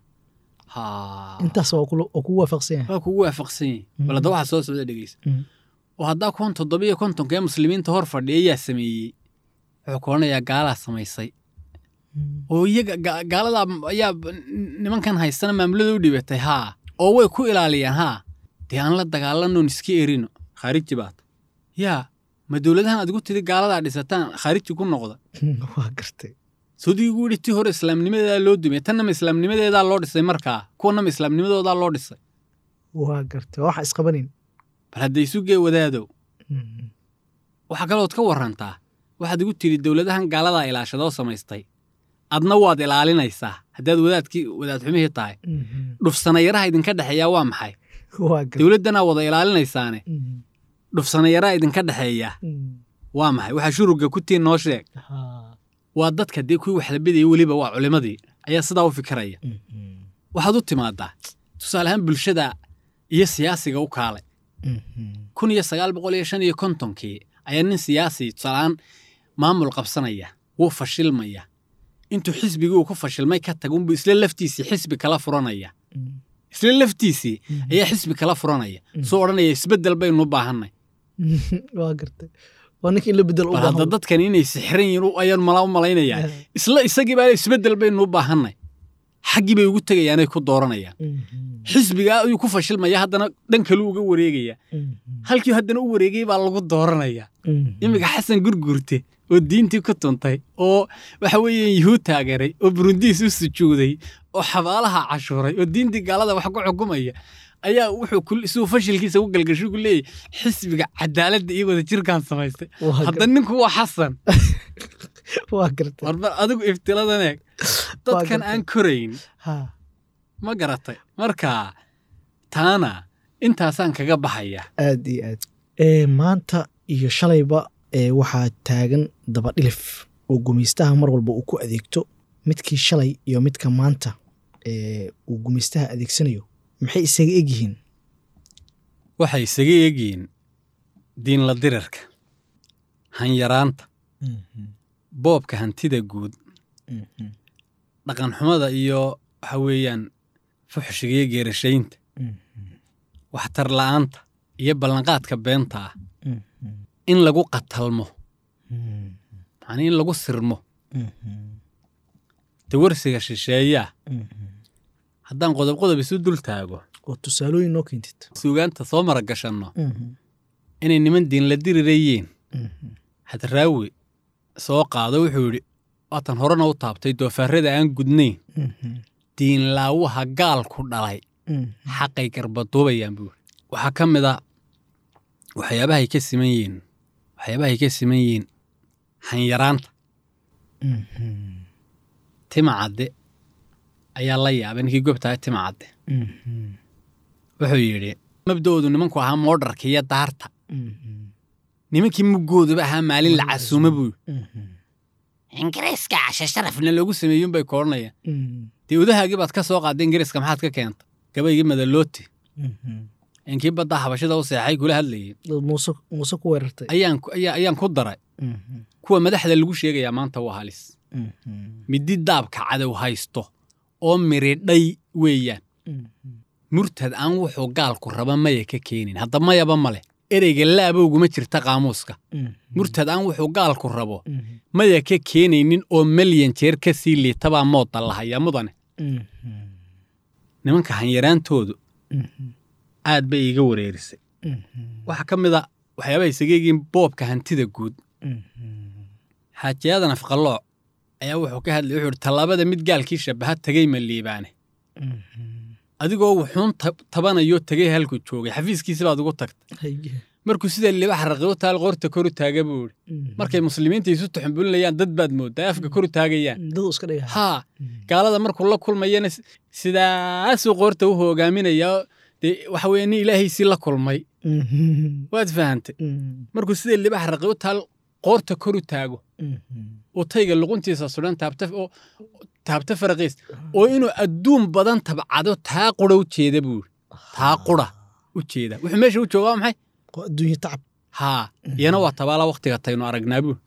haa intaas waa kula- waa kugu waafaqsan yahay waa kugu waafaqsan yihin Mhm. bal hadda waxaa soo socda dhegeysa Mhm. oo haddaa kuwan toddobiyo kontonka ee muslimiinta hor fadhiya yaa sameeyey wuxuu ka odhanayaa gaalaa samaysay Mhm. oo iyaga ga- gaaladaa ayaa b- nimankan haystana maamulada u dhibatay haa oo way ku ilaaliyaan haa dee aan la dagaalanoon iska erino khaariji baata yaa ma dowladahan aad igu tidi gaaladaa dhisataan khaariji ku noqda waa gartay sodii ugu yidhi tii hore islaamnimadeedaa loo dumay tanna ma islaamnimadeedaa loo dhisay markaa kuwana ma islaamnimadoodaa loo dhisay waa gartay waa waxa isqabanin bal hadday isu gee wadaadow Mhm. waxaa kalood ka warantaa waxaad igu tidhi dowladahan gaaladaa ilaashadoo samaystay adna waad ilaalinaysaa haddaad wadaadkii wadaad xumihii tahay Mhm. dhufsanayaraha idinka dhexeeyaa waa maxay waa gartay dowladdanaa wada ilaalinaysaane Mhm. dhufsanayaraha idinka dhexeeya Mhm. waa maxay waxaa shuruga ku tiin noo sheeg Haa. waa dadka dee kuwii wax la bidayay weliba waa culimmadii ayaa sidaa u fikiraya Mhm. waxaad u timaadaa tusaale ahaan bulshada iyo siyaasiga u kaalay Mhm. kun iyo sagaal boqol iyo shan iyo kontonkii ayaa nin siyaasi tusaaleaan maamul qabsanaya wuu fashilmaya intuu xisbigii uu ku fashilmay ka taga unbuu isla laftiisii xisbi kala furanaya Mhm. isla laftiisii ayaa xisbi kala furanaya soo odhanaya isbeddel baynu u baahannay waa gartay waa ninka in la bedel u bal hadda baahan dadkan inay sixran yihiin u- ayaan malaa u malaynayaa isla isagii baa isbeddel baynu u baahannay xaggii bay ugu tegayaanay ku dooranayaan xisbigaa ayuu ku fashilmaya haddana dhan kaluu uga wareegaya halkii haddana u wareegay baa lagu dooranaya iminka xasan gurgurte oo diintii ku tuntay oo waxa weeye yuhuud taageeray oo burundiis u sujuuday oo xabaalaha cashuuray oo diintii gaalada wax ku xukumaya ayaa wuxuu ku- siduu fashilkiisa u galgasho ku leeyahy xisbiga cadaaladda iyo wada jirkaan samaystay Waa hadda ninku waa xasan waa gartay warba adigu iftiladan eeg dadkan gartay. aan korayn ha ma garatay marka taana intaasaan kaga baxaya aad iyo aad ee maanta iyo shalayba ee waxaa taagan dabadhilif oo gumaystaha mar walba uu ku adeegto midkii shalay iyo midka maanta ee uu gumaystaha adeegsanayo maxay isaga egyihiin waxay isaga eegyihiin diinla dirarka hanyaraanta boobka hantida guud dhaqanxumada iyo waxa weeyaan fuxshiga iyo geerashaynta waxtar la'aanta iyo ballanqaadka beenta ah in lagu qatalmo macnii in lagu sirmo dawarsiga shisheeyaa haddaan qodob qodob isu dul taago oo tusaalooyin noo keentid suugaanta soo maragashanno inay niman diinla dirirayeen hadraawi soo qaado wuxuu yidhi waatan horena u taabtay doofaarrada aan gudnayn diinlaawaha gaalku dhalay xaqay garbaduubayaan buu yidhi waxaa ka mid a waxyaabahay ka siman yihiin waxyaabahay ka siman yihiin hanyaraanta tima cadde ayaa la yaabay ninkii gobtahay tima cadde wuxuu yidhi mabda'oodu nimanku ahaa moodharka iyo daarta nimankii muggooduba ahaa maalin la casuuma buu yidhi ingiriiska cashe sharafna loogu sameeyey unbay koodhanayaan dee udahaagii baad ka soo qaaday ingiriiska maxaad ka keenta gabaygii madalooti inkii badda habashada u seexay kula hadlayay dad muuse muuse ku weerartay ayaan ku- ayaa- ayaan ku daray kuwa madaxda lagu sheegayaa maanta waa halis midi daabka cadow haysto oo miridhay weeyaan murtad aan wuxuu gaalku raba maya ka keenin hadda mayaba male ereyga laabowguma jirta qaamuuska murtad aan wuxuu gaalku rabo maya ka keenaynin oo malyan jeer ka sii liitabaa mooda lahaya mudane nimanka hanyaraantoodu aad bay iiga wareerisay waxaa ka mid a waxyaabaha isaga egiin boobka hantida guud xaajiyadan afqalooc ayaa wuxuu ka hadlay wuxuu ihi tallaabada mid gaalkii shabaha tegey ma liibaane adigoo wuxuun tab- tabanayo tegey halku joogay xafiiskiisi baad ugu tagtay markuu sida libax raqibo taal qoorta koru taaga buu ihi markay muslimiinta isu tuxumbulinayaan dad baad moodaa afka koru taagayaan dadu iska dhiga haa gaalada markuu la kulmayana s- sidaasuu qoorta u hogaaminaya dee waxa weeye nin ilaahaysii la kulmay waad fahantay markuu sida libax raqibo taal qoorta koru taago oo tayga luquntiisa sudan taabta oo taabta faraqiis oo inuu adduun badan tabcado taa qura u jeeda buu yidhi taa qura u jeeda wuxuu meesha u joogaa waa maxay adduunye tacab haa iyana waa tabaala waktiga taynu aragnaa buu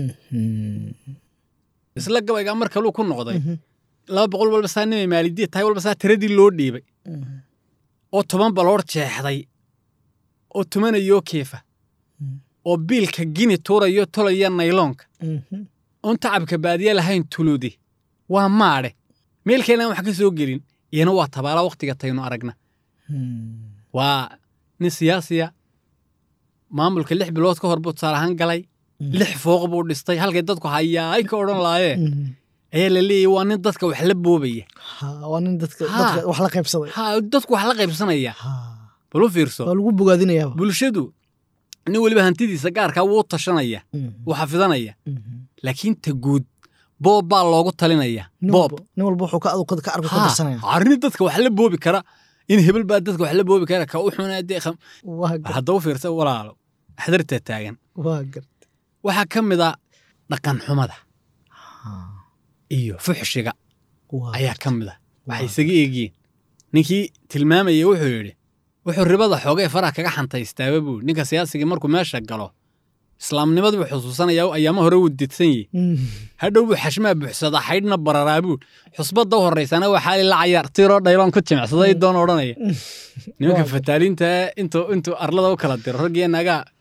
isla gabaygaa mar kaluu ku noqday laba boqol walba saa nimay maalidiya tahay walba saa tiradii loo dhiibay oo toban baloor jeexday oo tumanayoo keefa oo biilka gini tuurayo tolaya nayloonka oon tacabka baadiye lahayn tuludi waa maadhe meel keenaan wax ka soo gelin iyana waa tabaala waktiga taynu aragna waa nin siyaasiya maamulka lix bilood ka hor buu tusaale ahaan galay lix fooq buu dhistay halkay dadku hayaay ka odhan laayeen ayaa la leeyahy waa nin dadka wax la boobaya Ha, waa nin dadka Ha. dadka wax la qaybsaday ha dadku wax la qaybsanaya Ha. bal u fiirso waa lagu bogaadinayaaba bulshadu nin weliba hantidiisa gaarkaa wuu tashanaya wuu xafidanaya laakiin ta guud boob baa loogu talinaya nin boob walba nin walba wuxuu ka adu ka arku ka Ha, dirsanaya arrin dadka wax la boobi kara in hebel baa dadka wax la boobi kara ka u xunaadee waa gar hadda u fiirsa walaalo xadarta taagan waa gar waxaa ka mid a dhaqan xumada iyo fuxshiga waa ayaa ka mid a waxay Waa. isaga eegiin ninkii tilmaamayay wuxuu yidhi wuxuu ribada xoogay faraha kaga xantaystaaba buu yidhi. ninka siyaasigii markuu meesha galo islaamnimadu buu xusuusanayaa oo ayaamo hore wuu didsan yihi hadhow buu xashmaa buuxsadaa xaydhna bararaa buu xusbadda u horraysana waa xaali la cayaar tiroo dhaylaan ku jimicsaday doon odhanaya nimanka Waa. fataaliinta intuu intuu arlada u kala diro raggiyo nagaa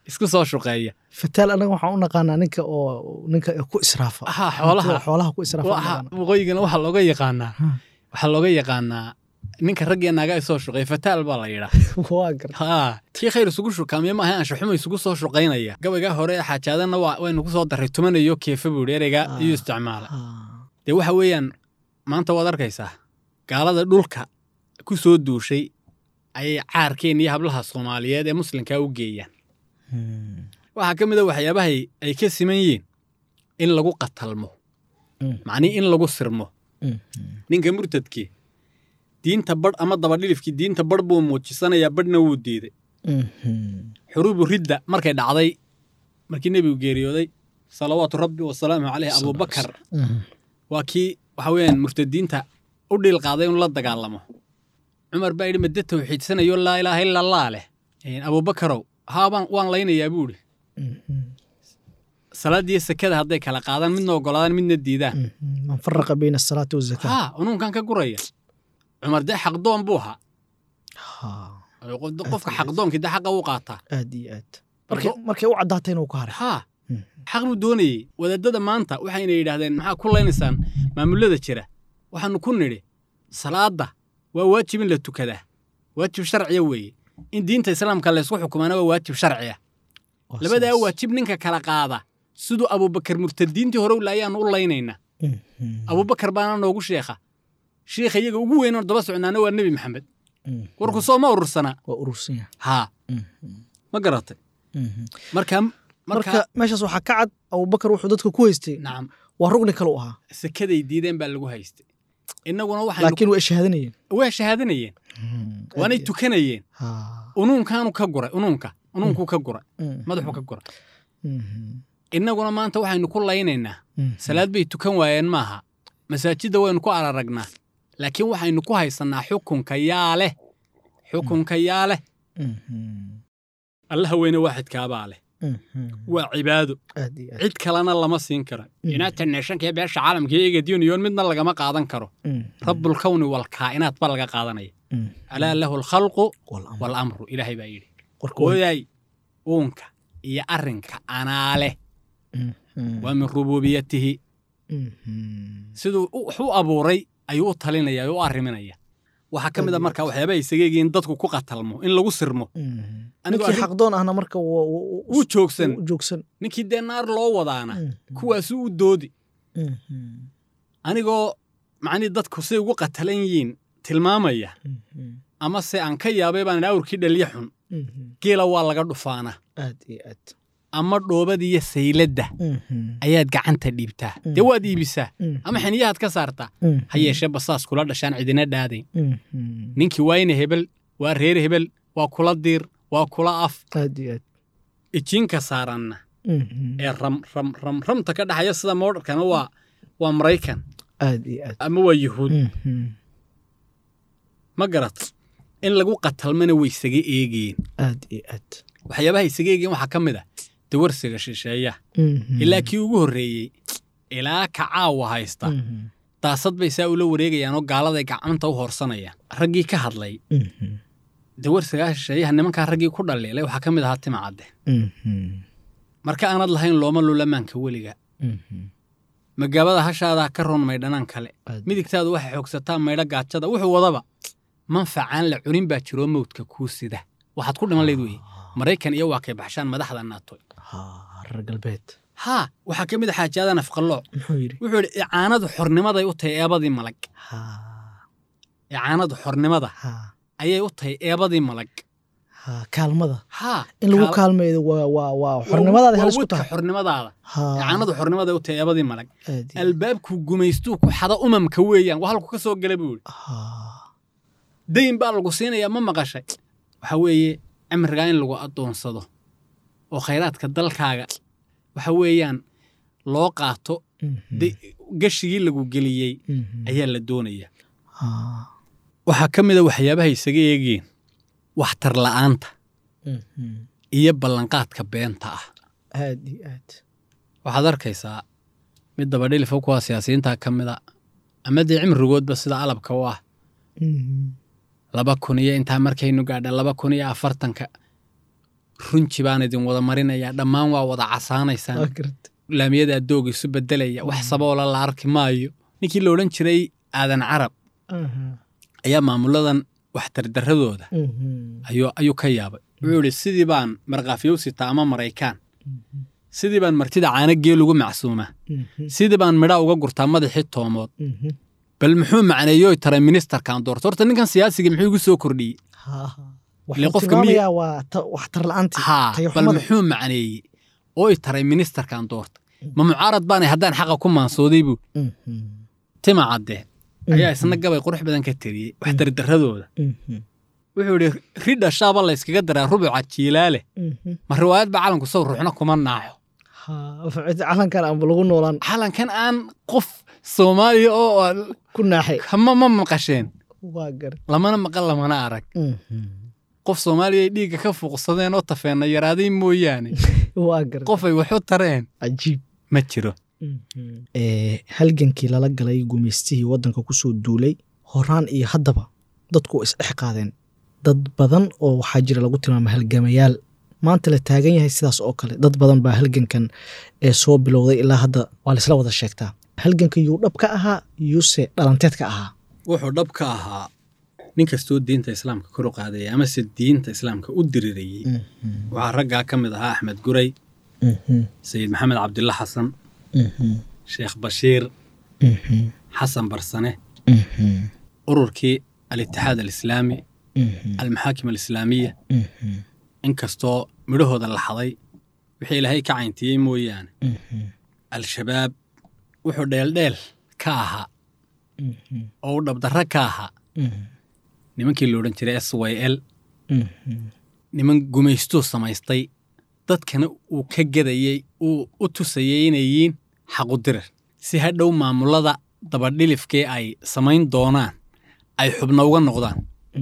isku soo shuqeeya fataal anaga waxaan u naqaanaa ninka oo ninka ku israafa Ha, xoolaha. Hantida xoolaha ku israafa u Waxa- naqaanaa. waqooyigana waxaa looga yaqaanaa Ha. waxaa looga yaqaanaa ninka raggiya naaga soo shuqeeya fataal baa la yidhaa waa gar haa tii khayr isugu shukaamiye maaha anshaxuma isugu soo shuqaynaya gabaygaa hore ee xaajaadanna waa waynu ku soo darray tumanayo keefa buu yidhi ereygaa Ah. iyo isticmaala Ha. dee waxa weeyaan maanta waad arkaysaa gaalada dhulka ku soo duushay ayay caarkeen iyo hablaha soomaaliyeed ee muslimkaa u geeyaan Hmm. waxaa ka mid a waxyaabahay ay ka siman yihiin in lagu qatalmo Mm. macnii in lagu sirmo Hmm. ninka murtadkii diinta badh ama dabadhilifkii diinta badh buu muujisanayaa badhna wuu diiday Hmm. xuruubu ridda markay dhacday markii nebigu geeriyooday salawaatu rabbi wasalaamu caleyh abubakar Hmm. waa kii waxa weeyaan murtadiinta u dhiil qaaday inuu la dagaalamo cumar baa yidhi madde tawxiidsanayo laa ilaaha ila allah leh Een, abubakarow haabaan waan laynayaa buu idhi Hmm. salaaddiiyo sekada hadday kala qaadaan midna ogolaadaan midna diidaan Hmm. man faraqa bayna asalaati wazakaa haa unuunkan ka guraya cumar dee xaqdoon buu ahaa Ha. Qof- qofka xaqdoonkii dee xaqa u qaataa aad iyo aad markay markay u caddaatay inuu ka haray haa Hmm. xaq buu doonayey wadaadada maanta waxayna yidhaahdeen maxaa ku laynaysaan maamulada jira waxaanu ku nidhi salaadda waa waajib in la tukadaa waajib sharciya weeye in diinta islaamka laysku xukumaana waa waajib sharciya Waa labadaa sidaas. waajib ninka kala qaada siduu abubakar murtadiintii hore u laayaanu u laynaynaa Hmm. Hmm. abubakar baana noogu sheekha sheekha iyaga ugu weynoon daba socnaana waa nebi maxamed Hmm. warku soo ma urursana waa urursan yahay haa Hmm. ma garatay Hmm. marka marka marka meeshaas waxaa ka cad abubakar wuxuu dadka ku haystay nacam waa rugni kale u ahaa sekaday diideen baa lagu haystay innaguna waxaynu laakiin way shahaadanayeen waa shahaadanayeen waanay tukanayeen Ha. unuunkaanu ka guray unuunka unuunkuu ka guray Hmm. madaxuu ka guray Hmm. innaguna maanta waxaynu ku laynaynaa Hmm. salaad bay tukan waayeen maaha masaajidda waynu ku araragnaa laakiin waxaynu ku haysannaa xukunka yaa leh xukunka yaa leh Hmm. allaha weyne waaxidkaabaa leh Hmm. waa cibaado aad iyo aad cid kalena lama siin karo united nationka iyo beesha caalamka iyo egad union midna lagama qaadan karo Hmm. rabbulkawni walkaa'inaat ba laga qaadanaya Hmm. alaa lahu alkhalqu Wal-amr. waalamru ilaahay baa yidhi Warka waa- oday uunka iyo arrinka anaa leh Hmm. Hmm. waa min rubuubiyatihi Hmm. siduu u- wax u abuuray ayuu u talinaya u arriminaya waxaa ka mid a marka waxyaabaha isaga egiin dadku ku qatalmo in lagu sirmo Hmm. Anigu ninkii arrin- xaqdoon ahna marka waa- waa- waa- wuu joogsan wuu joogsan ninkii dee naar loo wadaana Hmm. kuwaasu u doodi Hmm. Hmm. anigoo macnii dadku say ugu qatalan yihiin tilmaamaya Hmm. ama se aan ka yaabay baan idhi awrkii dhaliya xun Hmm. geela waa laga dhufaana aad iyo aad ama dhoobadiiyo sayladda Hmm. ayaad gacanta dhiibtaa Mm. dee waad iibisaa Hmm. ama xiniyahaad ka saartaa Hmm. ha yeeshee basaas kula dhashaan cidina dhaadayn Hmm. Hmm. ninkii waa ina hebel waa reer hebel waa kula diir waa kula af aad iyo aad ijiinka saaranna Hmm. ee ram ram ram ramta ka dhaxaya sida moodharkana waa waa maraykan aad iyo aad ama waa yuhuud Hmm. Hmm. ma garat in lagu qatalmana way isaga eegeen aad iyo aad waxyaabaha isaga eegeen waxaa ka mid ah dawarsiga shisheeya Hmm. ilaa kii ugu horreeyey ilaa ka caawa haysta Hmm. daasad bay saa ula wareegayaan oo gaaladay gacanta u horsanayaan raggii ka hadlay Hmm. dawarsigaa shisheeyaha nimankaa raggii ku dhaliilay waxaa ka mid ahaa tima cadde Hmm. marka aanad lahayn looma lulamaanka weliga Hmm. magaabada hashaadaa ka roon maydhanaan kale Aad- midigtaadu waxay xoogsataa maydho gaajada wuxuu wadaba manfacaan la cunin baa jiroo mawdka kuu sida waxaad ku dhiman layd weye maraykan iyo waa kay baxshaan madaxda naato Ha, reer galbeed haa waxaa ka mid a xaajaada nafqallooc muxuu yidhi wuxuu yidhi icaanadu xornimaday u tahay eebadii malag ha icaanadu xornimada ha ayay u tahay eebadii malag ha kaalmada haa in lagu kaal- kaalmeeyo waa waa waa xornimadaada waa halis ku wadka tahay xornimadaada ha icaanadu xornimaday u tahay eebadii malag aad iyo- albaabku gumaystuu ku xada umamka weeyaan waa halku ka soo gala buu yidhi ha dayn baa lagu siinayaa ma maqashay waxa weeye cimrigaa in lagu addoonsado oo khayraadka dalkaaga waxa weeyaan loo qaato Mhm. de- gashigii lagu geliyey Mhm. ayaa la doonaya ha waxaa ka mid a waxyaabaha isaga eegeen waxtar la'aanta Mhm. iyo ballanqaadka beenta ah aad iyo aad waxaad arkaysaa mid dabadhilifa kuwa siyaasiyiinta ka mid a ama dee cimrigoodba sida alabka u ah Mhm. laba kun iyo intaa markaynu gaadha laba kun iyo afartanka runji baan idin wada marinaya dhammaan waa wada casaanaysaan waa garta laamiyada doog isu bedelaya wax saboola la arki maayo ninkii la odhan jiray aadan carab ayaa maamuladan waxtardaradooda ayuu ayuu ka yaabay wuxuu yidhi sidii baan markhaafyow sitaa ama maraykaan sidii baan martida caana geel ugu macsuumaa sidii baan midhaa uga gurtaa madaxii toomood bal muxuu macneeyoy taray ministerkan doorta horta ninkan siyaasiga muxuu igu soo kordhiyey waxuu qofka miyi- tilmaamayaa waa ta- waxtar la'aantii haa bal tayaxumada muxuu macneeyey oo i taray ministerkan doorta ma mucaarad baanay haddaan xaqa ku maansooday buu tima cadde ayaa isna gabay qurux badan ka tiriyey waxtardaradooda wuxuu idhi ridha shaaba la yskaga daraa rubuca jiilaale ma riwaayad ba calanku sow ruuxna kuma naaxo calankan aanba lagu noolaan calankan aan qof soomaaliya oo aan- ku naaxay ma ma maqasheen waa gar lamana maqal lamana arag qof soomaaliya ay dhiigga ka fuuqsadeen oo tafeenna yaraaday mooyaane waa gar qof ay waxu tareen cajiib ma jiro ee halgankii lala galay gumaystihii waddanka kusoo duulay horaan iyo haddaba dadku waa isdhex qaadeen dad badan oo waxaa jira lagu tilmaama halgamayaal maanta la taagan yahay sidaas oo kale dad badan baa halgankan ee soo bilowday ilaa hadda waa laisla wada sheegtaa halganka yuu dhab ka ahaa yuuse dhalanteed ka ahaa wuxuu dhab ka ahaa nin kastoo diinta islaamka kor u qaadaya amase diinta islaamka u dirirayey waxaa raggaa ka mid ahaa axmed guray sayid maxamed cabdilla xasan sheekh bashiir xasan barsane ururkii alitixaad alislaami almaxaakim alislaamiya inkastoo midhahooda la xaday wixii ilaahay ka cayntiyey mooyaane al-shabaab wuxuu dheeldheel ka ahaa oo u dhabdarro ka ahaa nimankii la odhan jiray s y l niman gumaystuu samaystay dadkana uu ka gedayey uu u tusayey inay yihiin xaqudirar si hadhow maamulada dabadhilifkee ay samayn doonaan ay xubno uga noqdaan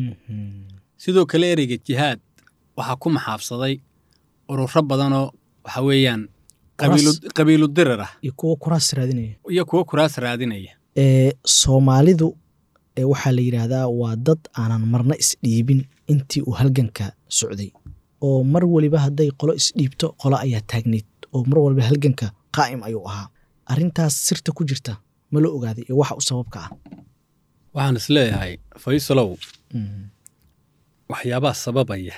sidoo kale ereyga jihaad waxaa ku maxaabsaday ururo badanoo waxa weeyaan qabiilu- qabiilu dirar ah iyo kuwa kuraas raadinaya iyo kuwo kuraas raadinaya ee soomaalidu ee waxaa la yidhaahdaa waa dad aanan marna isdhiibin intii uu halganka socday oo mar weliba hadday qolo isdhiibto qolo ayaa taagneyd oo mar waliba halganka qaa'im ayuu ahaa arrintaas sirta ku jirta ma la ogaaday ee waxa u sababka ah waxaan is leeyahay faysalow waxyaabaha sababaya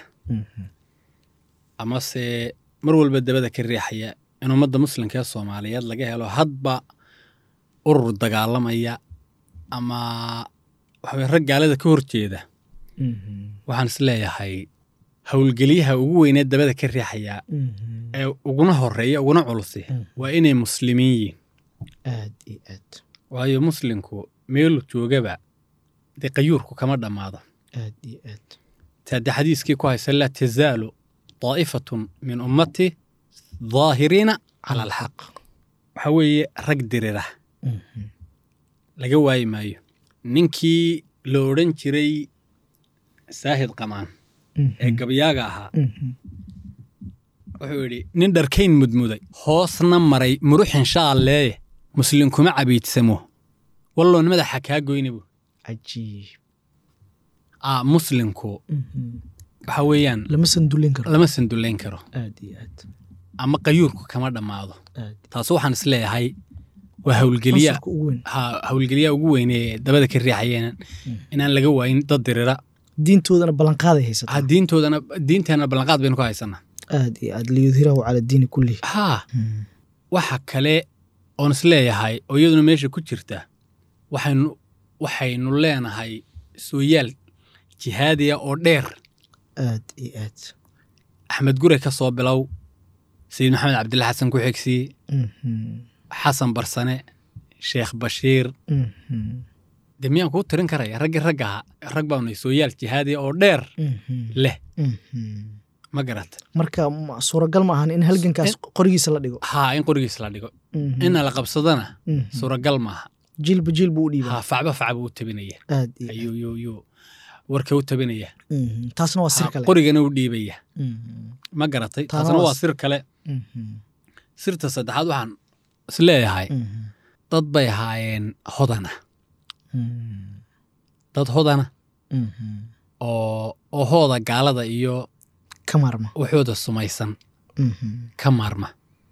amase mar walba dabada ka riixaya in ummadda muslimka ee soomaaliyeed laga helo hadba urur dagaalamaya ama waxaweye rag gaalada ka horjeeda waxaan is leeyahay howlgeliyaha ugu weynee dabada ka riixaya ee uguna horeeya uguna culusi waa inay muslimiin yihiin aad iyo aad waayo muslimku meelu joogaba dee qayuurku kama dhammaado aad iyo aad taade xadiiskii ku haysa laa tazaalu daa'ifatun min ummati daahiriina cala alxaq waxa weeye rag dirira laga waayi maayo ninkii la odhan jiray saahid qamaan ee gabyaaga ahaa wuxuu yidhi nin dharkayn mudmuday hoosna maray muruxin shaalleeye muslim kuma cabiidsamo walloon madaxa kaa goyna bu cajiib aa muslimku waxa weeyaan lama sandullin karo lama sandullayn karo aad iyo aad ama qayuurku kama dhammaado aad taas waxaan is leeyahay waa howlgeliya Fasalka ugu weyn ha howlgeliyaha ugu weyn ee dabada ka riixayeen inaan laga waayin dad dirira diintoodana ballanqaaday haysataa ha diintoodana diinteenna ballanqaad baynu ku haysanaa aad iyo aad liyudhirahu cala diini kullihi haa waxa kale oon is leeyahay oo iyaduna meesha ku jirta waxaynu waxaynu leenahay sooyaal jihaadiya oo dheer aad iyo aad axmed gure ka soo bilow sayid maxamed cabdilla xasan ku xigsiye xasan barsane sheekh bashiir dee miyaan kuu tirin karaya raggii ragga ahaa rag baanu sooyaal jihaadiya oo dheer leh ma garata marka ma- suuragal ma ahan in halgankaas qorigiisa la dhigo haa in qorigiis la dhigo ina la qabsadana suuragal maaha jiilba jiil buu u dhiibaa haa facba fac buu u tabinaya aad iyo aad. ayuu yuu yuu warka u tabinaya Mhm. taasna waa sir Haa, kale qorigana u dhiibaya Mhm. ma garatay Taana taasna waa waa sir kale Mhm. sirta saddexaad waxaan is leeyahay Mhm. dad bay ahaayeen hodana Mhm. dad hodana Mhm. oo oo hooda gaalada iyo ka maarma waxooda sumaysan Mhm, ka maarma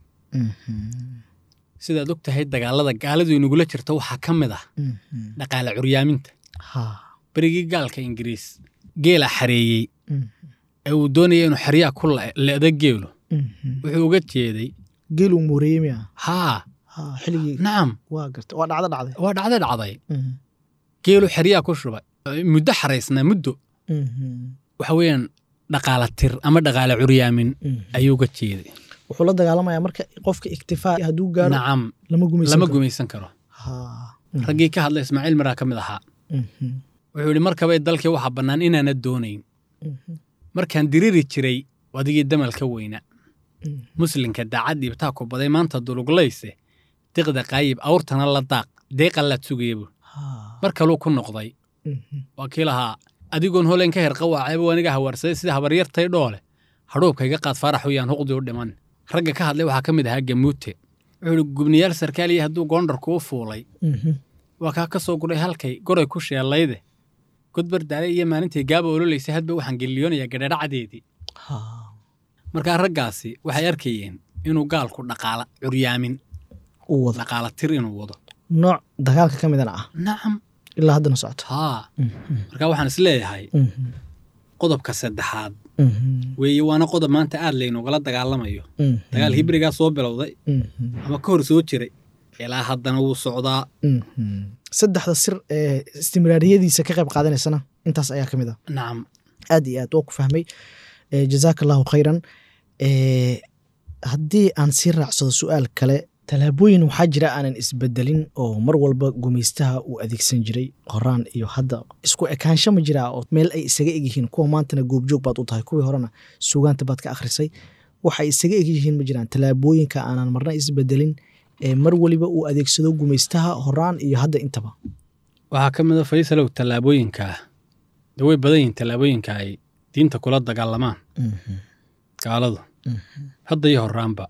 mhm, sidaad og tahay dagaalada gaaladu inagula jirta waxaa ka mid ah mhm. dhaqaale curyaaminta ha berigii gaalka ingiriis geela xareeyey mhm, ee uu doonaya inuu xeryaa ku le- le'da geelu mhm. wuxuu uga jeeday geeluu mooreeyey miya haa ha xilligii nacam waa garta waa dhacdo dhacday waa dhacday dhacday Mhm, geelu xeryaa ku shubay muddo xaraysnaa muddo mhm, waxa weeyaan dhaqaala tir ama dhaqaale curyaamin mhm. ayuu uga jeeday wuxuu la dagaalamayaa marka qofka iktifaa hadduu gaaro nacam lama gumaysan lama karo. gumaysan karo ha raggii ka hadlay ismaaciil miraa ka mid ahaa mhm, wuxuu yidhi markabay dalkii waxaa bannaan inaana doonayn mhm, markaan diriri jiray adigii damalka weyna mhm. muslinka daacad dhiibtaa ku baday maanta duluglayse diqda qaayib awrtana la daaq deeqa laad sugayabu Ha, mar kaluu ku noqday mhm, waa kii lahaa adigoon holeen ka herqa waaceeba aniga hawaarsaday sida habaryartay dhoole hadhuubka iga qaad faarax uyaan huqdii u dhiman ragga ka hadlay waxaa ka mid ahaa gamuute wuxuu ihi gubniyaal sarkaaliya hadduu goondharku u fuulay mhm. waa kaa ka soo gudhay halkay goray ku sheellayde godbar daale iyo maalintii gaaba ololaysay hadba waxaan geliyoonayaa gadhadhacadeedii Ha, markaa raggaasi waxay arkayeen inuu gaalku dhaqaala curyaamin uu wado dhaqaala tir inuu wado nooc dagaalka ka midana ah nacam ilaa haddana socoto haa Mhm, markaa waxaan is leeyahay mhm, qodobka saddexaad mhm, weeye waana qodob maanta aad laynugala dagaalamayo mhm, dagaal hibrigaa soo bilowday mhm, ama ka hor soo jiray ilaa haddana wuu socdaa mhm. saddexda sir ee istimraariyadiisa ka qayb qaadanaysana intaas ayaa ka mid ah nacam aad iyo aad waa ku fahmay Eh, jazaaka allahu khayran Eh, haddii aan sii raacsado su-aal kale tallaabooyin waxaa jira aanan isbedelin oo mar walba gumaystaha uu adeegsan jiray qoraan iyo hadda isku ekaansho ma jiraa oo meel ay isaga egyihiin kuwa maantana goobjoog baad u tahay kuwii horena sugaanta baad ka akhrisay waxay isaga egyihiin ma jiraan tallaabooyinka aanan marna isbedelin ee mar waliba uu adeegsado gumaystaha horaan iyo hadda intaba waxaa ka mid a faysalow tallaabooyinkaa de way badan yihiin tallaabooyinka ay diinta kula dagaalamaan gaaladu hadda iyo horaanba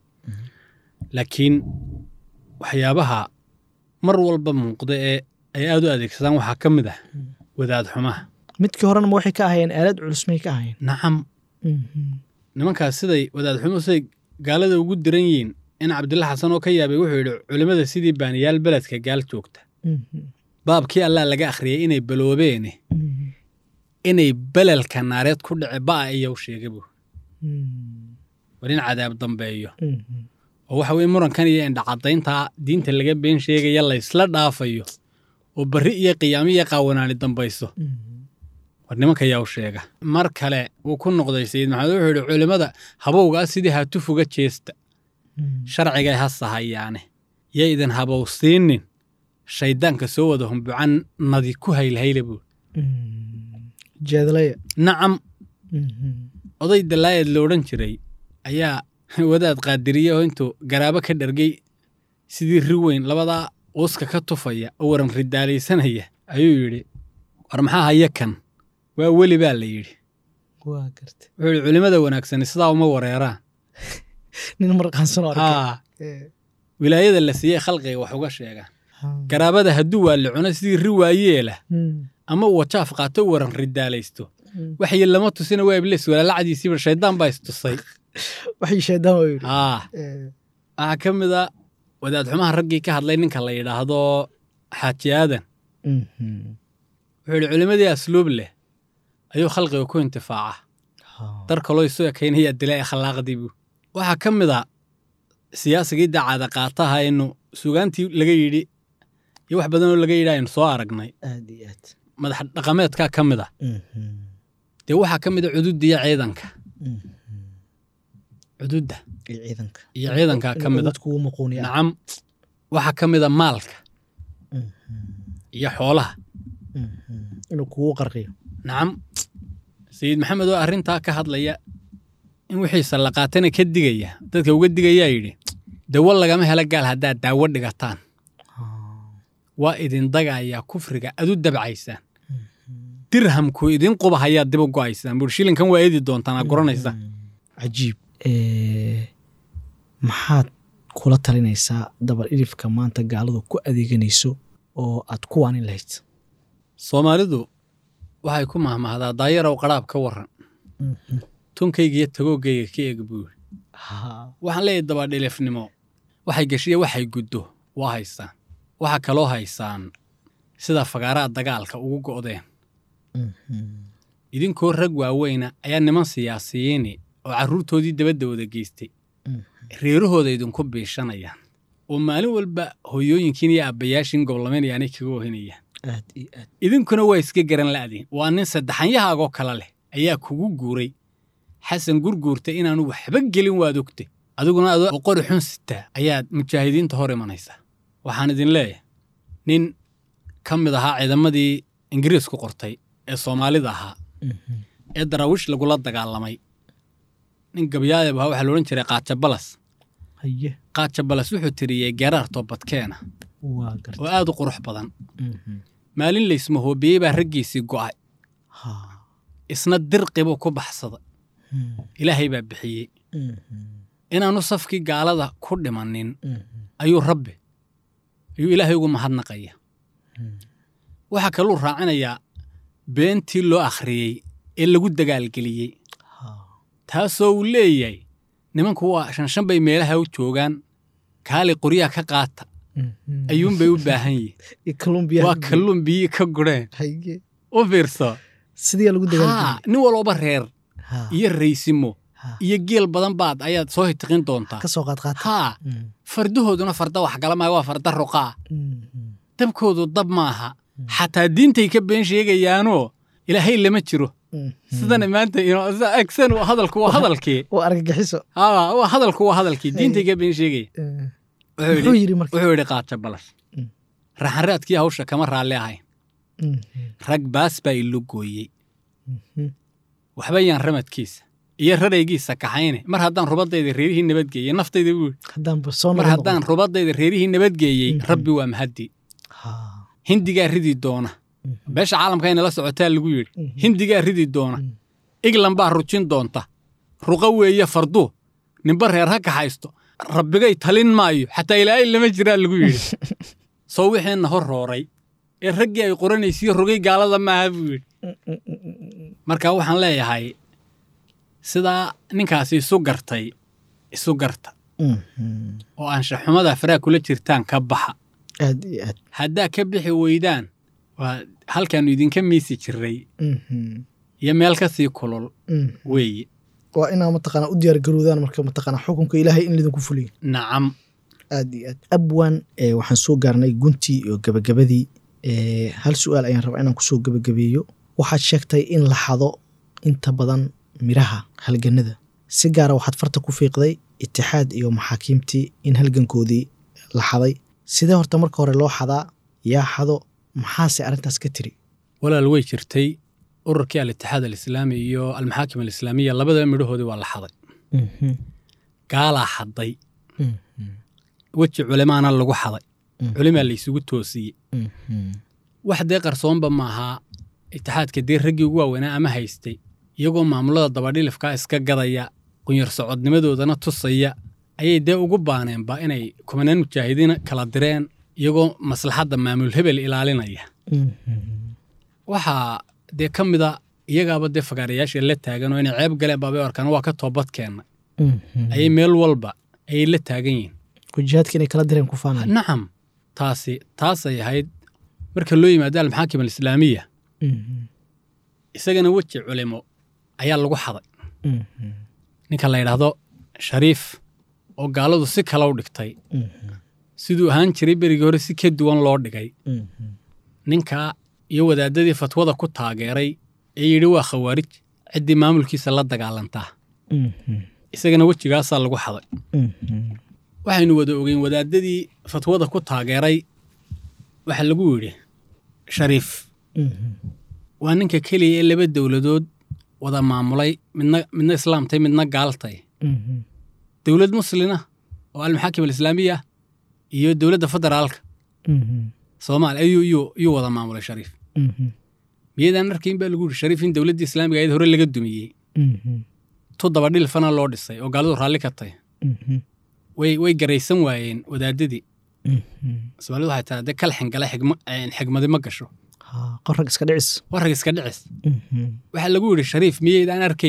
laakiin waxyaabaha mar walba muuqda ee ay aad u adeegsadaan waxaa ka mid ah wadaad xumaha midkii horena ma waxay ka ahayeen aalad culus may ka ahayeen nacam nimankaas siday wadaad xumuhu siday gaalada ugu diran yihiin in cabdilla xasan oo ka yaabay wuxuu yidhi culimmada sidii baaniyaal beledka gaal joogta baabkii allaa laga akhriyay inay baloobeene inay belelka naareed ku dhici ba'a iyow sheega buu war in cadaab dambeeyo oo waxa weye murankan iyo indhacadayntaa diinta laga been sheegaya laysla dhaafayo oo barri iyo qiyaamo iyo qaawanaani dambayso war nimanka yaa u sheega mar kale wuu ku noqday sayid maxamed wuxuu yidhi culimmada habowgaa sidii hatufuga jeesta sharcigay ha sahayaane yay idin habowsiinin shayddaanka soo wada humbucan nadi ku haylhayla buu jeedlaya nacam oday dalaayad la odhan jiray ayaa wadaad qaadiriye oo intuu garaabo ka dhargay sidii ri weyn labadaa uuska ka tufaya oo waran ridaalaysanaya ayuu yidhi war maxaa haya kan waa weli baa la yidhi waa garta wuxuu yidhi culimmada wanaagsani sidaa uma wareeraan nin marqaansan oo arkay haa wilaayada la siiyey khalqiga wax uga sheegaan garaabada hadduu waa la cuno sidii ri waayeela ama uu wajaaf qaato u waran ridaalaysto waxyi lama tusina waa iblis walaalacdiisiiba shayddaan baa istusay waxay shaydaan waa yidhi haa waxaa ka mid a wadaad xumaha raggii ka hadlay ninka la yidhaahdo xaaji aadan wuxuu yidhi culimmadii asluub leh ayuu khalqiga ku intifaaca dar kaloo isu ekaynaya dilay akhlaaqdii buu waxaa ka mid a siyaasigii dacaada qaataha aynu sugaantii laga yidhi iyo wax badanoo laga yidhi aynu soo aragnay aad iyo aad madax dhaqameedkaa ka mid a dee waxaa ka mid a cududda iyo ciidanka cududda iyo ciidanka iyo ciidankaa ka mid a dadku uu muquuniya nacam waxaa ka mid a maalka iyo xoolaha inuu kugu qarqiyo nacam sayid maxamed oo arrintaa ka hadlaya in wixiisa la qaatana ka digaya dadka uga digayaa yidhi dawo lagama helo gaal haddaad daawo dhigataan waa idin dagayaa kufriga adu dabcaysaan dirhamku idin quba hayaa dib u go'aysaan buur shilinkan waa eedi doontaan aa goranaysaan cajiib maxaad kula talinaysaa dabar idhifka maanta gaaladu ku adeeganayso oo aad ku waanin lahayd soomaalidu waxay ku mahmahdaa daayarow qadhaab ka warran tunkayga iyo tagoogayga ka eeg buu yidhi Ha. waxaan leeyahay dabadhilifnimo waxay geshiya waxay guddo waa haystaan waxaa kaloo haysaan sida fagaaraha dagaalka ugu go'deen Mhm. idinkoo rag waaweyna ayaa niman siyaasiyiini oo carruurtoodii dabadda wada geystay Mm. reerahooda idinku biishanayaan oo maalin walba hooyooyinkiin iyo aabbayaashiin goblamaynayaan ay kaga ohinayaan aad iyo aad idinkuna waa iska garan la'diin waa nin saddexanyahaagoo kale leh ayaa kugu guuray xasan gurguurta inaanu waxba gelin waad ogte adiguna adoo qori xun sitaa ayaad mujaahidiinta hor imanaysaa waxaan idin leeyahay nin ka mid ahaa ciidamadii ingiriisku qortay ee soomaalida ahaa Mhm. ee daraawiish lagula dagaalamay nin gabyaadeb ahaa waxaa loodhan jiray qaajabalas haye qaajabalas wuxuu tiriyey geeraar toobadkeena waa oo gartay aad u qurux badan Mhm. maalin laysmahoobiyey baa raggiisii go'ay Ha. isna dirqibuu ku baxsaday Mhm. ilaahay baa bixiyey Mhm. inaanu safkii gaalada ku dhimanin Mhm. ayuu rabbi ayuu ilaahay ugu mahadnaqaya Mhm. waxaa kaluu raacinayaa beentii loo akhriyey ee lagu dagaalgeliyey Ha. taasoo uu leeyahay nimanku waa shanshan bay meelaha u joogaan kaali qoryaha ka qaata Mhm. ayuunbay u baahan yihin iyo Colombia waa kalluun biyi ka gureen haye u fiirso sidii lagu haa dagaalgeliyay nin walooba reer Ha. iyo raysimo Ha. iyo geel badan baad ayaad soo hitiqin doontaa ka soo qaad qaata haa Mhm. fardahooduna farda waxgala maayo waa farda ruqaa Mhm. dabkoodu dab maaha xataa diintay ka been sheegayaanoo ilaahay lama jiro Mhm. sidana maanta ino- sida agsan waa hadalku waa hadalkii oo argagixiso haa waa hadalku waa hadalkii diintay ka been sheegaya Eh, wuxuu muxuu yidhi yidhi marka wuxuu yidhi qaaja balas Mm. raxanraadkii hawsha kama raalli ahayn Mhm. rag baas baa ilo gooyey Mhm. waxba yaan ramadkiisa iyo raraygiisa kaxayne mar haddaan rubadayda reerihii nabadgeeyey naftayda buu yidhi haddaanba soo mar noqon haddaan rubadayda reerihii nabadgeeyey Mhm. rabbi waa mahaddi Ha. hindigaa ridi doona Mhm. beesha caalamka inala socotaa lagu yidhi Mhm. hindigaa ridi doona Mhm. iglan baa rujin doonta ruqa weeye fardu ninba reer ha kaxaysto rabbigay talin maayo xataa ilaahay lama jiraa lagu yidhi soo wixiina hor rooray ee raggii ay qoranaysiyo rogay gaalada maaha buu yidhi marka waxaan leeyahay sidaa ninkaasi isu gartay isu garta Mhm. oo anshaxumada faraha kula jirtaan ka baxa aad iyo aad haddaa ka bixi weydaan waa halkaannu idinka miisi jirray Mhm. iyo meel ka sii kulul Mhm. weeye waa inaa mataqaana u diyaar garoodaan marka mataqaana xukunka ilaahay in lidinku fuliyo nacam aad iyo aad abwan eh, waxaan soo gaarnay guntii iyo gabagabadii Eh, hal su-aal ayaan rabaa inaan kusoo gabagabeeyo waxaad sheegtay in la xado inta badan miraha halganada si gaara waxaad farta ku fiiqday itixaad iyo maxaakiimtii in halgankoodii la xaday sidee horta marka hore loo xadaa yaa xado maxaase arrintaas ka tiri walaal way jirtay ururkii al-itixaad alislaami iyo almaxaakim alislaamiya labadaba midhahoodii waa la xaday gaalaa xaday weji culemaana lagu xaday culimaa laysugu toosiyey wax dee qarsoonba maahaa itixaadka dee raggii ugu waaweynaa ama haystay iyagoo maamulada dabadhilifkaa iska gadaya qunyar socodnimadoodana tusaya ayay dee ugu baaneenba inay kumanaan mujaahidiin kala direen iyagoo maslaxadda maamul hebel ilaalinaya waxaa dee ka mida iyagaaba dee fagaarayaasha la taagan oo inay ceeb galeen baabay arkaan waa ka toobad keennay ayay meel walba ayay la taagan yihiin wajihaadka inay kala direen ku faanay nacam taasi taasay ahayd marka loo yimaado almaxaakim alislaamiya isagana weji culimo ayaa lagu xaday ninka la yidhaahdo shariif oo gaaladu si kale u dhigtay siduu ahaan jiray berigii hore si ka duwan loo dhigay ninkaa iyo wadaadadii fatwada ku taageeray ee yidhi waa khawaarij ciddii maamulkiisa la dagaalantaa isagana wejigaasaa lagu xaday waxaynu wada ogeyn wadaadadii fatwada ku taageeray waxaa lagu yidhi shariif waa ninka keliya ee laba dowladood wada maamulay midna midna islaamtay midna gaaltay dowlad muslina oo almaxaakim alislaamiya iyo dowladda federaalka soomaaliya ayuu iyuu iyuu wada maamulay shariif miyadaan arkayn baa lagu yidhi shariif in dowladdii islaamiga ayad hore laga dumiyey tu dabadhilfana loo dhisay oo gaaladu raalli ka tahy way way garaysan waayeen wadaadadii soomaalidu waxay tahay dee kal xingala xigma xigmadi ma gasho qorag iska dhicis warrag iska dhicis waxaa lagu yidhi shariif miyaydaan arkayn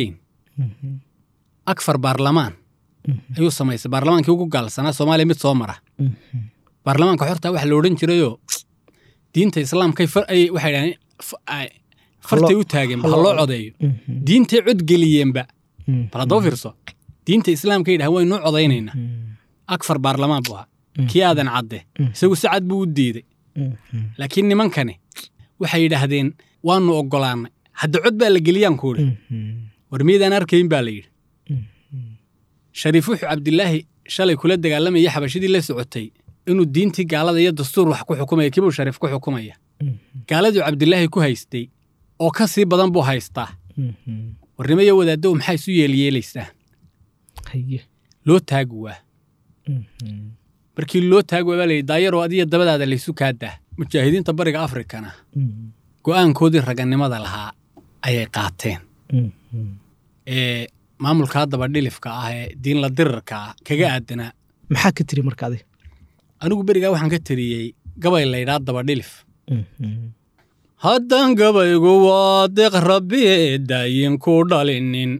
akfar baarlamaan ayuu samaystay baarlamaankii ugu gaalsanaa soomaaliya mid soo mara baarlamaanka xorta waxa la odhan jirayoo diinta islaamkay far ay waxay dhahdeen f- ay- fartay u taageen ba ha loo codeeyo diintay codgeliyeenba bal haddaba fiirso diinta islaamkay dhahan waynu u codaynaynaa akfar baarlamaan buu ahaa kii aadan cadde isagu si cad buu u diiday laakiin nimankani waxay yidhaahdeen waanu oggolaannay hadda cod baa la geliyaan ku idhi war miydaan arkayn baa la yidhi shariif wuxuu cabdilaahi shalay kula dagaalamaya xabashidii la socotay inuu diintii gaalada iyo dastuur wax ku xukumaya kibuu shariif ku xukumaya gaaladuu cabdilaahi ku haystay oo ka sii badan buu haystaa warnimaya wadaaddow maxaa isu yeelyeelaysaa haye loo taagi waa markii loo taagi waa baa layidhi daayaroo adiya dabadaada laysu kaadaa mujaahidiinta bariga afrikana go'aankoodii ragannimada lahaa ayay qaateen ee maamulka haddaba dhilifka ah ee diinla dirirka ah kaga aadanaa maxaa ka tiri marka adiga anigu berigaa waxaan ka tiriyey gabay laydhaa daba dhilif haddaan gabaygu waa deeq rabbiye daayin ku dhalinin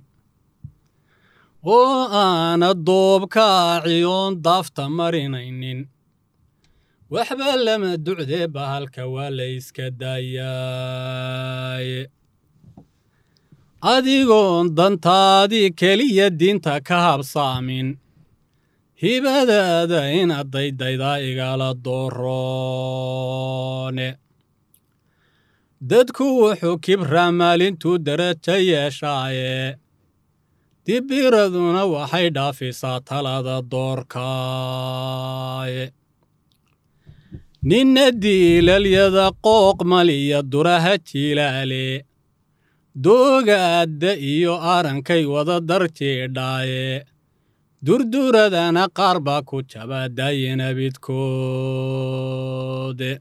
oo aana doobkaaciyoon daafta marinaynin waxba lama ducdee bahalka waa la yska daayaaye adigoon dantaadii keliya diinta ka habsaamin hibadaada inaad daydaydaa igala dooroone dadku wuxuu kibraa maalintuu darajo yeeshaaye dibiraduna waxay dhaafisaa talada doorkaaye ninna diilalyada qooq maliya duraha jilaale doogaadda iyo arankay wada darjiidhaaye durduradana qaar baa ku jaba daayinabidkoode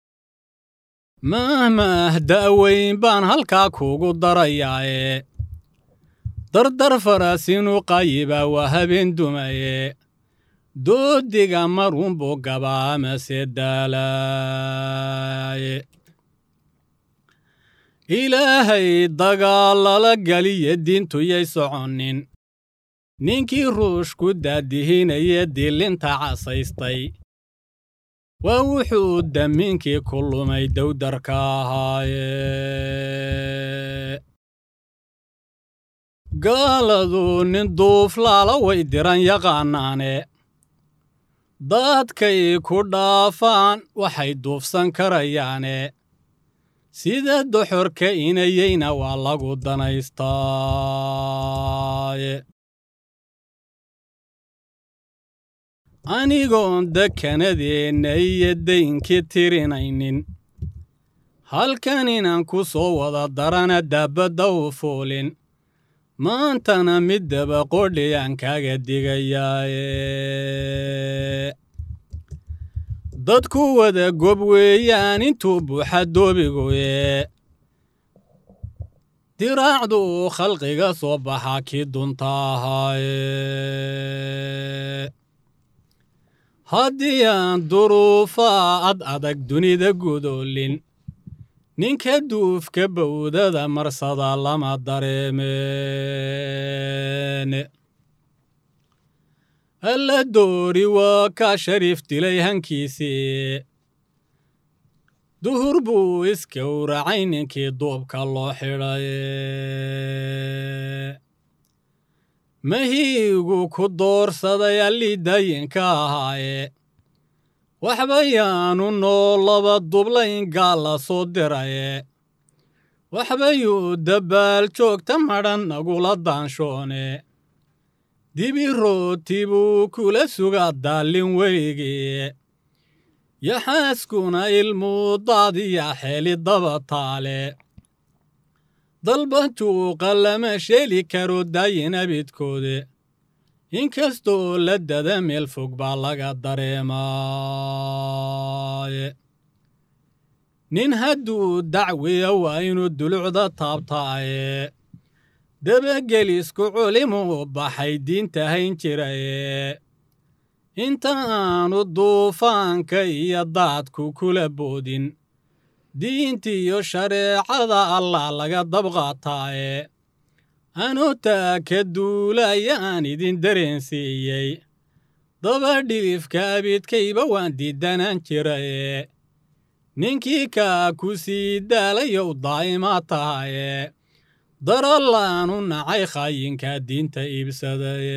mahmah da'weyn baan halkaa kuugu darayaaye dardar farasinu qayibaa waa habeen dumaye doodiga marunbuu gabaa amase daalaaye ilaahay dagaalala galiya diintuyay soconnin ninkii ruushku daadihinaya dilinta casaystay waa wuxuu damiinkii ku lumay dowdarka ahaaye gaaladu nin duuflaala way diran yaqaanaane dadkay ku dhaafaan waxay duufsan karayaane sida doxorka inayeyna waa lagu danaystaaye anigoon dekanadeenna iyo daynkii tirinaynin halkan inaan ku soo wada darana daabadda u fuulin maantana middaba qodhiyaan kaaga digayaaye dadku wada gob weeyaan intuu buuxa doobigoye diraacdu uu khalqiga soo baxaa kii dunta ahaaye haddii aan duruufaa ad adag dunida gudoolin ninka duufka bawdada marsada lama dareemeene alla doori waa kaa shariif dilay hankiisii duhur buu iskowracay ninkii duubka loo xidhaye mahiigu ku doorsaday allii daayinka ahaaye waxba yaanu noo laba dublayn gaal la soo diraye waxba yuu dabbaal joogta madhan nagula daanshoone dibi rooti buu kula sugaa daallin weligii yaxaaskuna ilmuu daadiya xeeli daba taale dalbantuuqa lama sheeli karo daayin abidkoode inkastoo la dada meel fog baa laga dareemaaye nin hadduu dacwiya waa inuu dulucda taabtaaye dabagelisku culimuu baxay diinta hayn jiraye inta aanu duufaanka iyo daadku kula boodin diintiiyo shareecada allah laga dabqaataaye anuu taa ka duulayaan idin dareensiiyey daba dhilifka abidkayba waan diidanaan jiraye ninkii kaa ku sii daalayow daa'imaa tahaye darolaanu nacay khaayinka diinta iibsadaye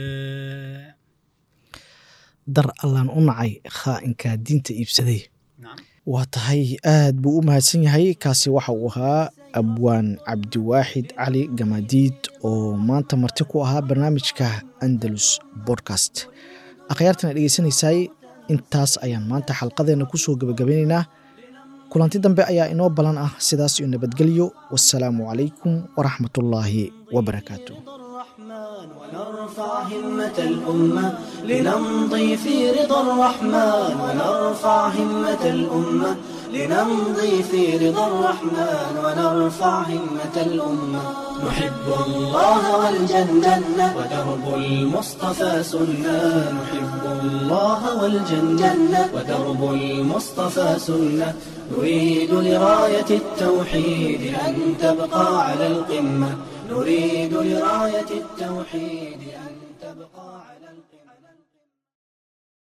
dar allaan u nacay khaa'inka diinta iibsaday waa tahay aad buu u mahadsan yahay kaasi waxa uu ahaa abwaan cabdiwaaxid cali gamadiid oo maanta marti ku ahaa barnaamijka andalus bodcast akhyaartana dhegeysanaysay intaas ayaan maanta xalqadeenna ku soo gebagabeynaynaa kulanti dambe ayaa inoo ballan ah sidaas iyo nabadgelyo wasalaamu calaykum waraxmatullaahi wabarakaatu ونرفع همة الأمة لنمضي في رضا الرحمن ونرفع همة الأمة لنمضي في رضا الرحمن ونرفع همة الأمة نحب الله والجنة ودرب المصطفى سنة نحب الله والجنة ودرب المصطفى سنة نريد لراية التوحيد أن تبقى على القمة نريد لراية التوحيد أن تبقى على القمة